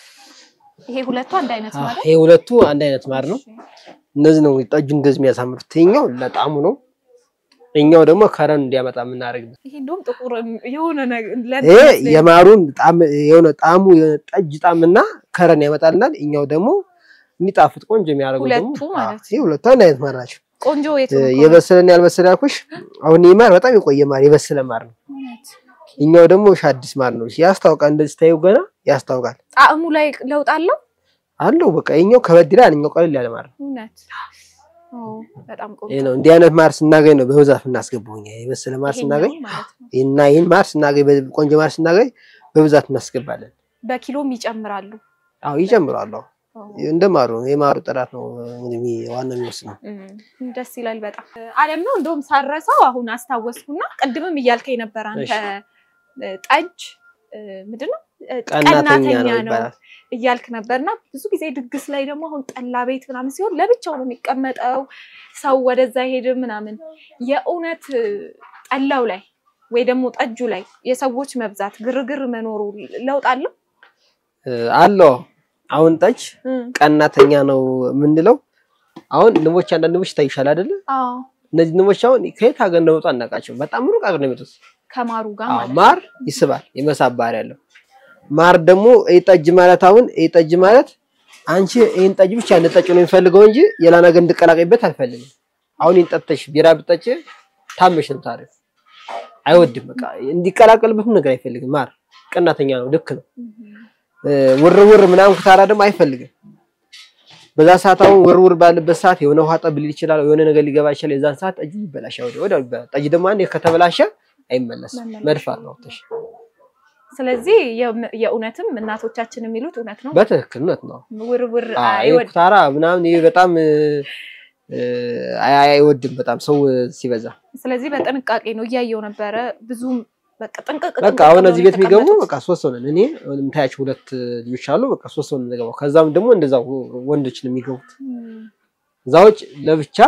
ይሄ ሁለቱ አንድ አይነት አዎ ማለት ይሄ ሁለቱ አንድ አይነት ማር ነው። እነዚህ ነው ጠጁ እንደዚህ የሚያሳምሩት። ይሄኛው ለጣሙ ነው። ይሄኛው ደግሞ ከረን እንዲያመጣ የምናደርግበት። ይሄ እንደውም ጥቁር የሆነ ነገር ይሄ የማሩን ጣም የሆነ ጣሙ የሆነ ጠጅ ጣምና ከረን ያመጣልናል። ይሄኛው ደግሞ የሚጣፍጥ ቆንጆ የሚያደርገው ደግሞ ሁለቱ ማለት አዎ፣ ይሄ ሁለቱ አንድ አይነት ማር ናቸው። ቆንጆ የቱ ነው? የበሰለን ያልበሰለ ያልኩሽ አሁን ይሄ ማር በጣም የቆየ ማር የበሰለ ማር ነው። እውነት። እኛው ደግሞ አዲስ ማር ነው። ያስታውቃል። እንደዚህ ታዩ ገና ያስታውቃል ጣዕሙ ላይ ለውጥ አለው። አለው። በቃ ይሄኛው ከበድ ይላል፣ እኛው ቀለል ያለ ማር ነው። እውነት ኦ በጣም ቆንጆ ይሄ ነው። እንዲህ አይነት ማር ስናገኝ ነው በብዛት የምናስገባው እኛ የበሰለ ማር ይሄኛው ስናገኝ ማለት ነው። እና ይህን ማር ስናገኝ በ- ቆንጆ ማር ስናገኝ በብዛት እናስገባለን። በኪሎም ይጨምራሉ። አዎ ይጨምራሉ። አዎ ኦ፣ እንደ ማሩ ነው። የማሩ ጥራት ነው እንግዲህ የሚ- ዋና የሚወስነው። እም፣ ደስ ይላል በጣም አለም ነው። እንደውም ሳረሳው አሁን አስታወስኩና ቅድምም እያልከኝ ነበር አንተ እ፣ ጠጅ እ፣ ምንድን ነው እ፣ ቀናተኛ ነው ነው ይባላል። እያልክ ነበርና ብዙ ጊዜ ድግስ ላይ ደግሞ አሁን ጠላ ቤት ምናምን ሲሆን ለብቻው ነው የሚቀመጠው፣ ሰው ወደዛ ሄድም ምናምን። የእውነት እ፣ ጠላው ላይ ወይ ደግሞ ጠጁ ላይ የሰዎች መብዛት ግርግር መኖሩ ለውጥ አለው? እ፣ አለው አሁን ጠጅ እም፣ ቀናተኛ ነው የምንለው። አሁን ንቦች አንዳንድ ንቦች ይታይሻል አይደለ? አዎ እነዚህ ንቦች አሁን ከየት ሀገር እንደመጡ አናውቃቸውም። በጣም ሩቅ ሀገር ነው የመጡት። ከማሩ ጋር አዎ ማለት ነው። ማር ይስባል፣ የመሳብ ባህሪ ያለው ማር ደግሞ ይህ ጠጅ ማለት አሁን ይህ ጠጅ ማለት አንቺ ይህን ጠጅ ብቻ እንድጠጭ ነው የሚፈልገው እንጂ ሌላ ነገር እንድቀላቀይበት አልፈልግም። አሁን ይህን ጠጥተሽ ቢራ ብጠጭ ታመሽ ነው ታሪፍ አይወድም። በቃ እንዲቀላቀልበት ነገር አይፈልግም። ማር ቀናተኛ ነው፣ ልክ ነው። እ፣ ውር ውር ምናምን ኩታራ ደግሞ አይፈልግም። በዛ ሰዓት አሁን ውር ውር ባለበት ሰዓት የሆነ ውሃ ጠብ ሊል ይችላል፣ የሆነ ነገር ሊገባ ይችላል። የዛን ሰዓት ጠጅ ይበላሻል፣ ወዲያው ወዲያው ይበላል። ጠጅ ደግሞ አንዴ ከተበላሸ አይመለስም፣ መመለስ መድፋት ነው። ተሽ ስለዚህ የም- የእውነትም እናቶቻችን የሚሉት እውነት ነው። በትክክል እውነት ነው። ውርውር አዎ፣ ይሄ አይወድ ኩታራ ምናምን ይሄ በጣም እ፣ እ፣ አይ- አይ- አይወድም በጣም ሰው ሲበዛ። ስለዚህ በጥንቃቄ ነው እያየው ነበረ። ብዙም በቃ ጥንቅቅ በቃ ጥንቅቅ አሁን ብለው እዚህ ቤት የሚገቡ የተቀመጡት። በቃ ሶስት ሰው ነን። እኔ የምታያቸው ሁለት ልጆች አሉ። በቃ ሶስት ሰው ነን የምንገባው። ከዛም ደግሞ እንደዛው ወንዶች ነው የሚገቡት። እም፣ እዛ ውጭ ለብቻ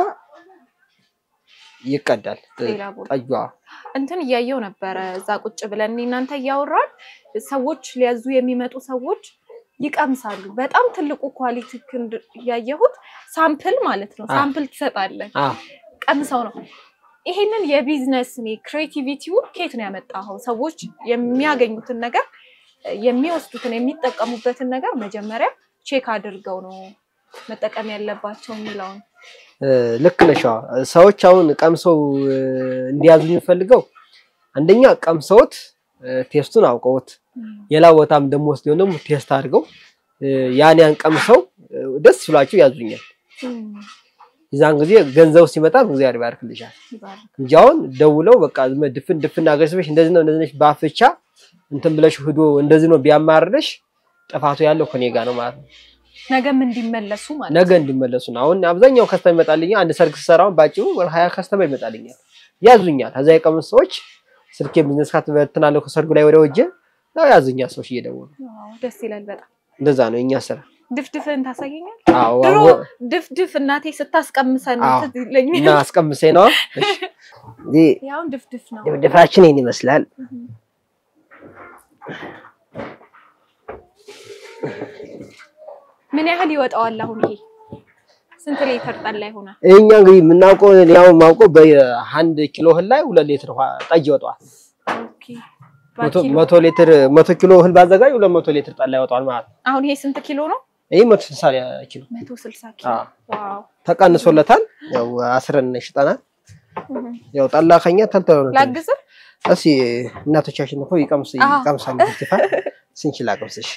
ይቀዳል ሌላ ቦታ ጠጇ። እንትን እያየው ነበረ። እዛ ቁጭ ብለን እኔ እናንተ እያወራን ሰዎች ሊያዙ የሚመጡ ሰዎች ይቀምሳሉ። በጣም ትልቁ ኳሊቲ ክንድ ያየሁት ሳምፕል ማለት ነው። አ። ሳምፕል ትሰጣለን አዎ ቀምሰው ነው። ይሄንን የቢዝነስ ክሬቲቪቲውን ከየት ነው ያመጣኸው? ሰዎች የሚያገኙትን ነገር የሚወስዱትን የሚጠቀሙበትን ነገር መጀመሪያ ቼክ አድርገው ነው መጠቀም ያለባቸው የሚለውን እ፣ ልክ ነሽ። አዎ። ሰዎች አሁን ቀምሰው እ፣ እንዲያዙኝ የምፈልገው አንደኛ ቀምሰውት እ፣ ቴስቱን አውቀውት ሌላ ቦታም ደግሞ ወስደው ደግሞ ቴስት አድርገው እ፣ ያን ያን ቀምሰው እ፣ ደስ ብሏቸው ያዙኛል። የዛን ጊዜ ገንዘቡ ሲመጣ እግዚአብሔር ይባርክልሻል ይባርክ። እንጂ አሁን ደውለው በቃ ዝም ብለሽ ድፍን ድፍን አገርስበሽ እንደዚህ ነው እንደዚህ ነሽ በአፍቻ እንትን ብለሽ ሂዶ እንደዚህ ነው ቢያማርርሽ ጥፋቱ ያለው ከኔ ጋር ነው ማለት ነው። ነገም እንዲመለሱ ማለት ነገ እንዲመለሱ ነው። አሁን አብዛኛው ከስተመር ይመጣልኛል። አንድ ሰርግ ስሰራውን ባጭሩ ወደ ሀያ ከስተመር ይመጣልኛል፣ ያዙኛል። ከዛ የቀሙት ሰዎች ስልኬ ቢዝነስ ካርድ በትናለሁ ከሰርጉ ላይ ወደ ወጀ ያው ያዙኛል ሰዎች እየደወሉ ዋው፣ ደስ ይላል በጣም። እንደዛ ነው የኛ ስራ። ድፍድፍን ታሳየኛል? አዎ ድሮ አዎ። ድፍድፍ እናቴ ስታስቀምሰን አዎ። ትዝ ይለኛል። እና አስቀምሰኝ ነው እዚህ ያውን ድፍድፍ ነው። ድፍድፋችን ይህን ይመስላል። ምን ያህል ይወጣዋል አሁን ይሄ? ስንት ሊትር ጠላ ይሆናል? እኛ እንግዲህ የምናውቀው ያው የማውቀው በአንድ ኪሎ እህል ላይ ሁለት ሊትር ውሃ ጠጅ ይወጣዋል። ኦኬ። መቶ በኪሎ። መቶ ሊትር መቶ ኪሎ እህል ባዘጋጅ ሁለት መቶ ሊትር ጠላ ይወጣዋል ማለት ነው። አሁን ይሄ ስንት ኪሎ ነው? ይህ መቶ ስልሳ ኪሎ መቶ ስልሳ ኪሎ። አዎ። ዋው። ተቀንሶለታል። ያው አስረን ሽጠናል። እህ። ያው ጠላ ከኛ ተልተሎ ነው። ላግዝህ? እስኪ እናቶቻችን እኮ ይቀምሱ አዎ። ይቀምሳሉ። ትፋ ስንችል አቅምስሽ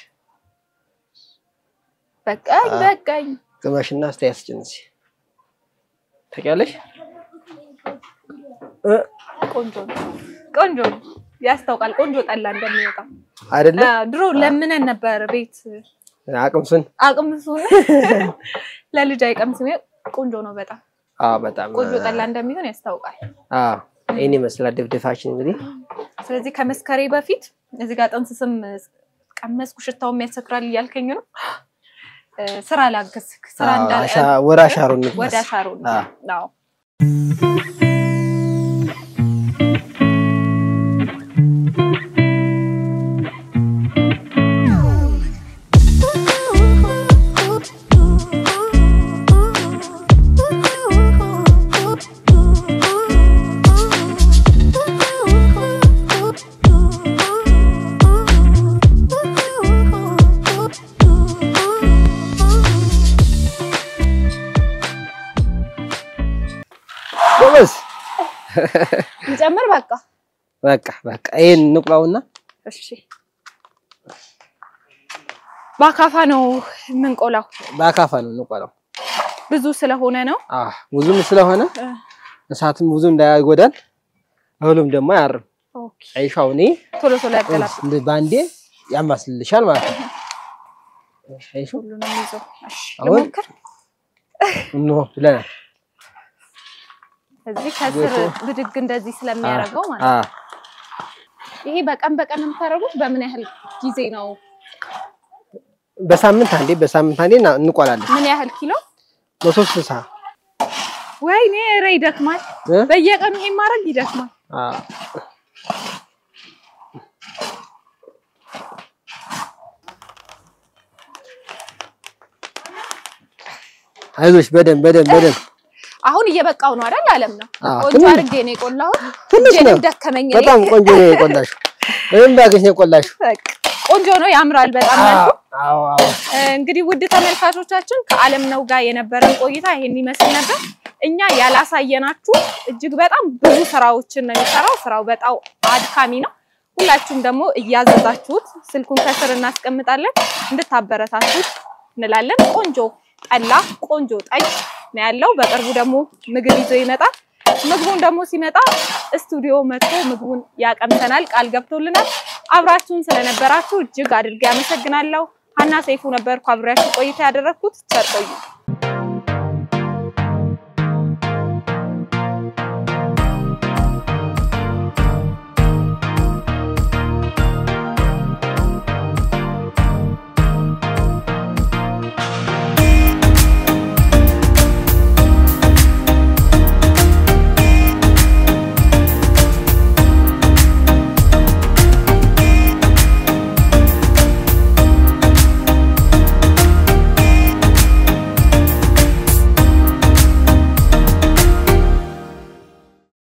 በቃኝ አዎ። በቃኝ። ግማሽና አስተያየት ስጭን እስኪ ታውቂያለሽ? እ ቆንጆ ነው። ቆንጆ ነው። ያስታውቃል ቆንጆ ጠላ እንደሚወጣ። አይደለ አዎ፣ ድሮ ለምነን ነበር ቤት አቅምሱን። አቅምሱን ለልጅ አይቀምስም። ቆንጆ ነው በጣም አዎ በጣም ቆንጆ ጠላ እንደሚሆን ያስታውቃል። አዎ ይሄን ይመስላል ድፍድፋችን እንግዲህ ስለዚህ ከመስከሬ በፊት እዚህ ጋር ጥንስስም ቀመስኩ ሽታውም ያሰክራል እያልከኝ ነው። እ፣ ስራ ላግዝ ስራ አዎ፣ እንዳለ አሻ- ወደ አሻሮ እንግባ ወደ አሻሮ ነው። አዎ። አዎ ጎበዝ። እንጨምር በቃ በቃ በቃ ይሄን እንቁላውና እሺ። በአካፋ ነው የምንቆላው። በአካፋ ነው እንቁላው። ብዙ ስለሆነ ነው። አዎ ብዙም ስለሆነ እ፣ እሳትም ብዙ እንዳያጎዳል እህሉም ደግሞ አያርም። ኦኬ። አይሻው እኔ ቶሎ ቶሎ ያገላል እንደ ባንዴ ያማስልልሻል ማለት ነው። አይሹ ሁሉንም ይዞ። እሺ፣ አሁን ልሞክር። እንሆ ብለናል። እዚህ ከስር ብድግ እንደዚህ ስለሚያደርገው ማለት ነው። አዎ ይሄ በቀን በቀን የምታደርጉት በምን ያህል ጊዜ ነው? በሳምንት አንዴ በሳምንት አንዴ እና- እንቆላለን። ምን ያህል ኪሎ? መቶ ስልሳ ወይኔ ኧረ ይደክማል። እ? በየቀኑ ይሄን ማድረግ ይደክማል። አዎ አይዞሽ በደንብ በደንብ በደንብ አሁን እየበቃው ነው አይደል? አለም ነው አዎ፣ ቆንጆ ትንሽ- አድርጌ ነው የቆላሁት። ትንሽ ነው። እጄንም ደከመኝ። እኔ። በጣም ቆንጆ ነው የቆላሽው። ምንም ባገሽ ነው የቆላሽው። በቃ ቆንጆ ነው፣ ያምራል በጣም መልኩ። አዎ አዎ እንግዲህ ውድ ተመልካቾቻችን ከአለም ነው ጋር የነበረን ቆይታ ይሄን ይመስል ነበር። እኛ ያላሳየናችሁ እጅግ በጣም ብዙ ስራዎችን ነው የሚሰራው። ስራው በጣም አድካሚ ነው። ሁላችሁም ደግሞ እያዘዛችሁት ስልኩን ከስር እናስቀምጣለን እንድታበረታቱት እንላለን። ቆንጆ ጠላ፣ ቆንጆ ጠጅ ነው ያለው። በቅርቡ ደግሞ ምግብ ይዞ ይመጣል። ምግቡን ደግሞ ሲመጣ ስቱዲዮ መጥቶ ምግቡን ያቀምሰናል፣ ቃል ገብቶልናል። አብራችሁን ስለነበራችሁ እጅግ አድርጌ አመሰግናለሁ። ሀና ሰይፉ ነበርኩ አብሬያችሁ ቆይታ ያደረግኩት። ቸር ቆዩ።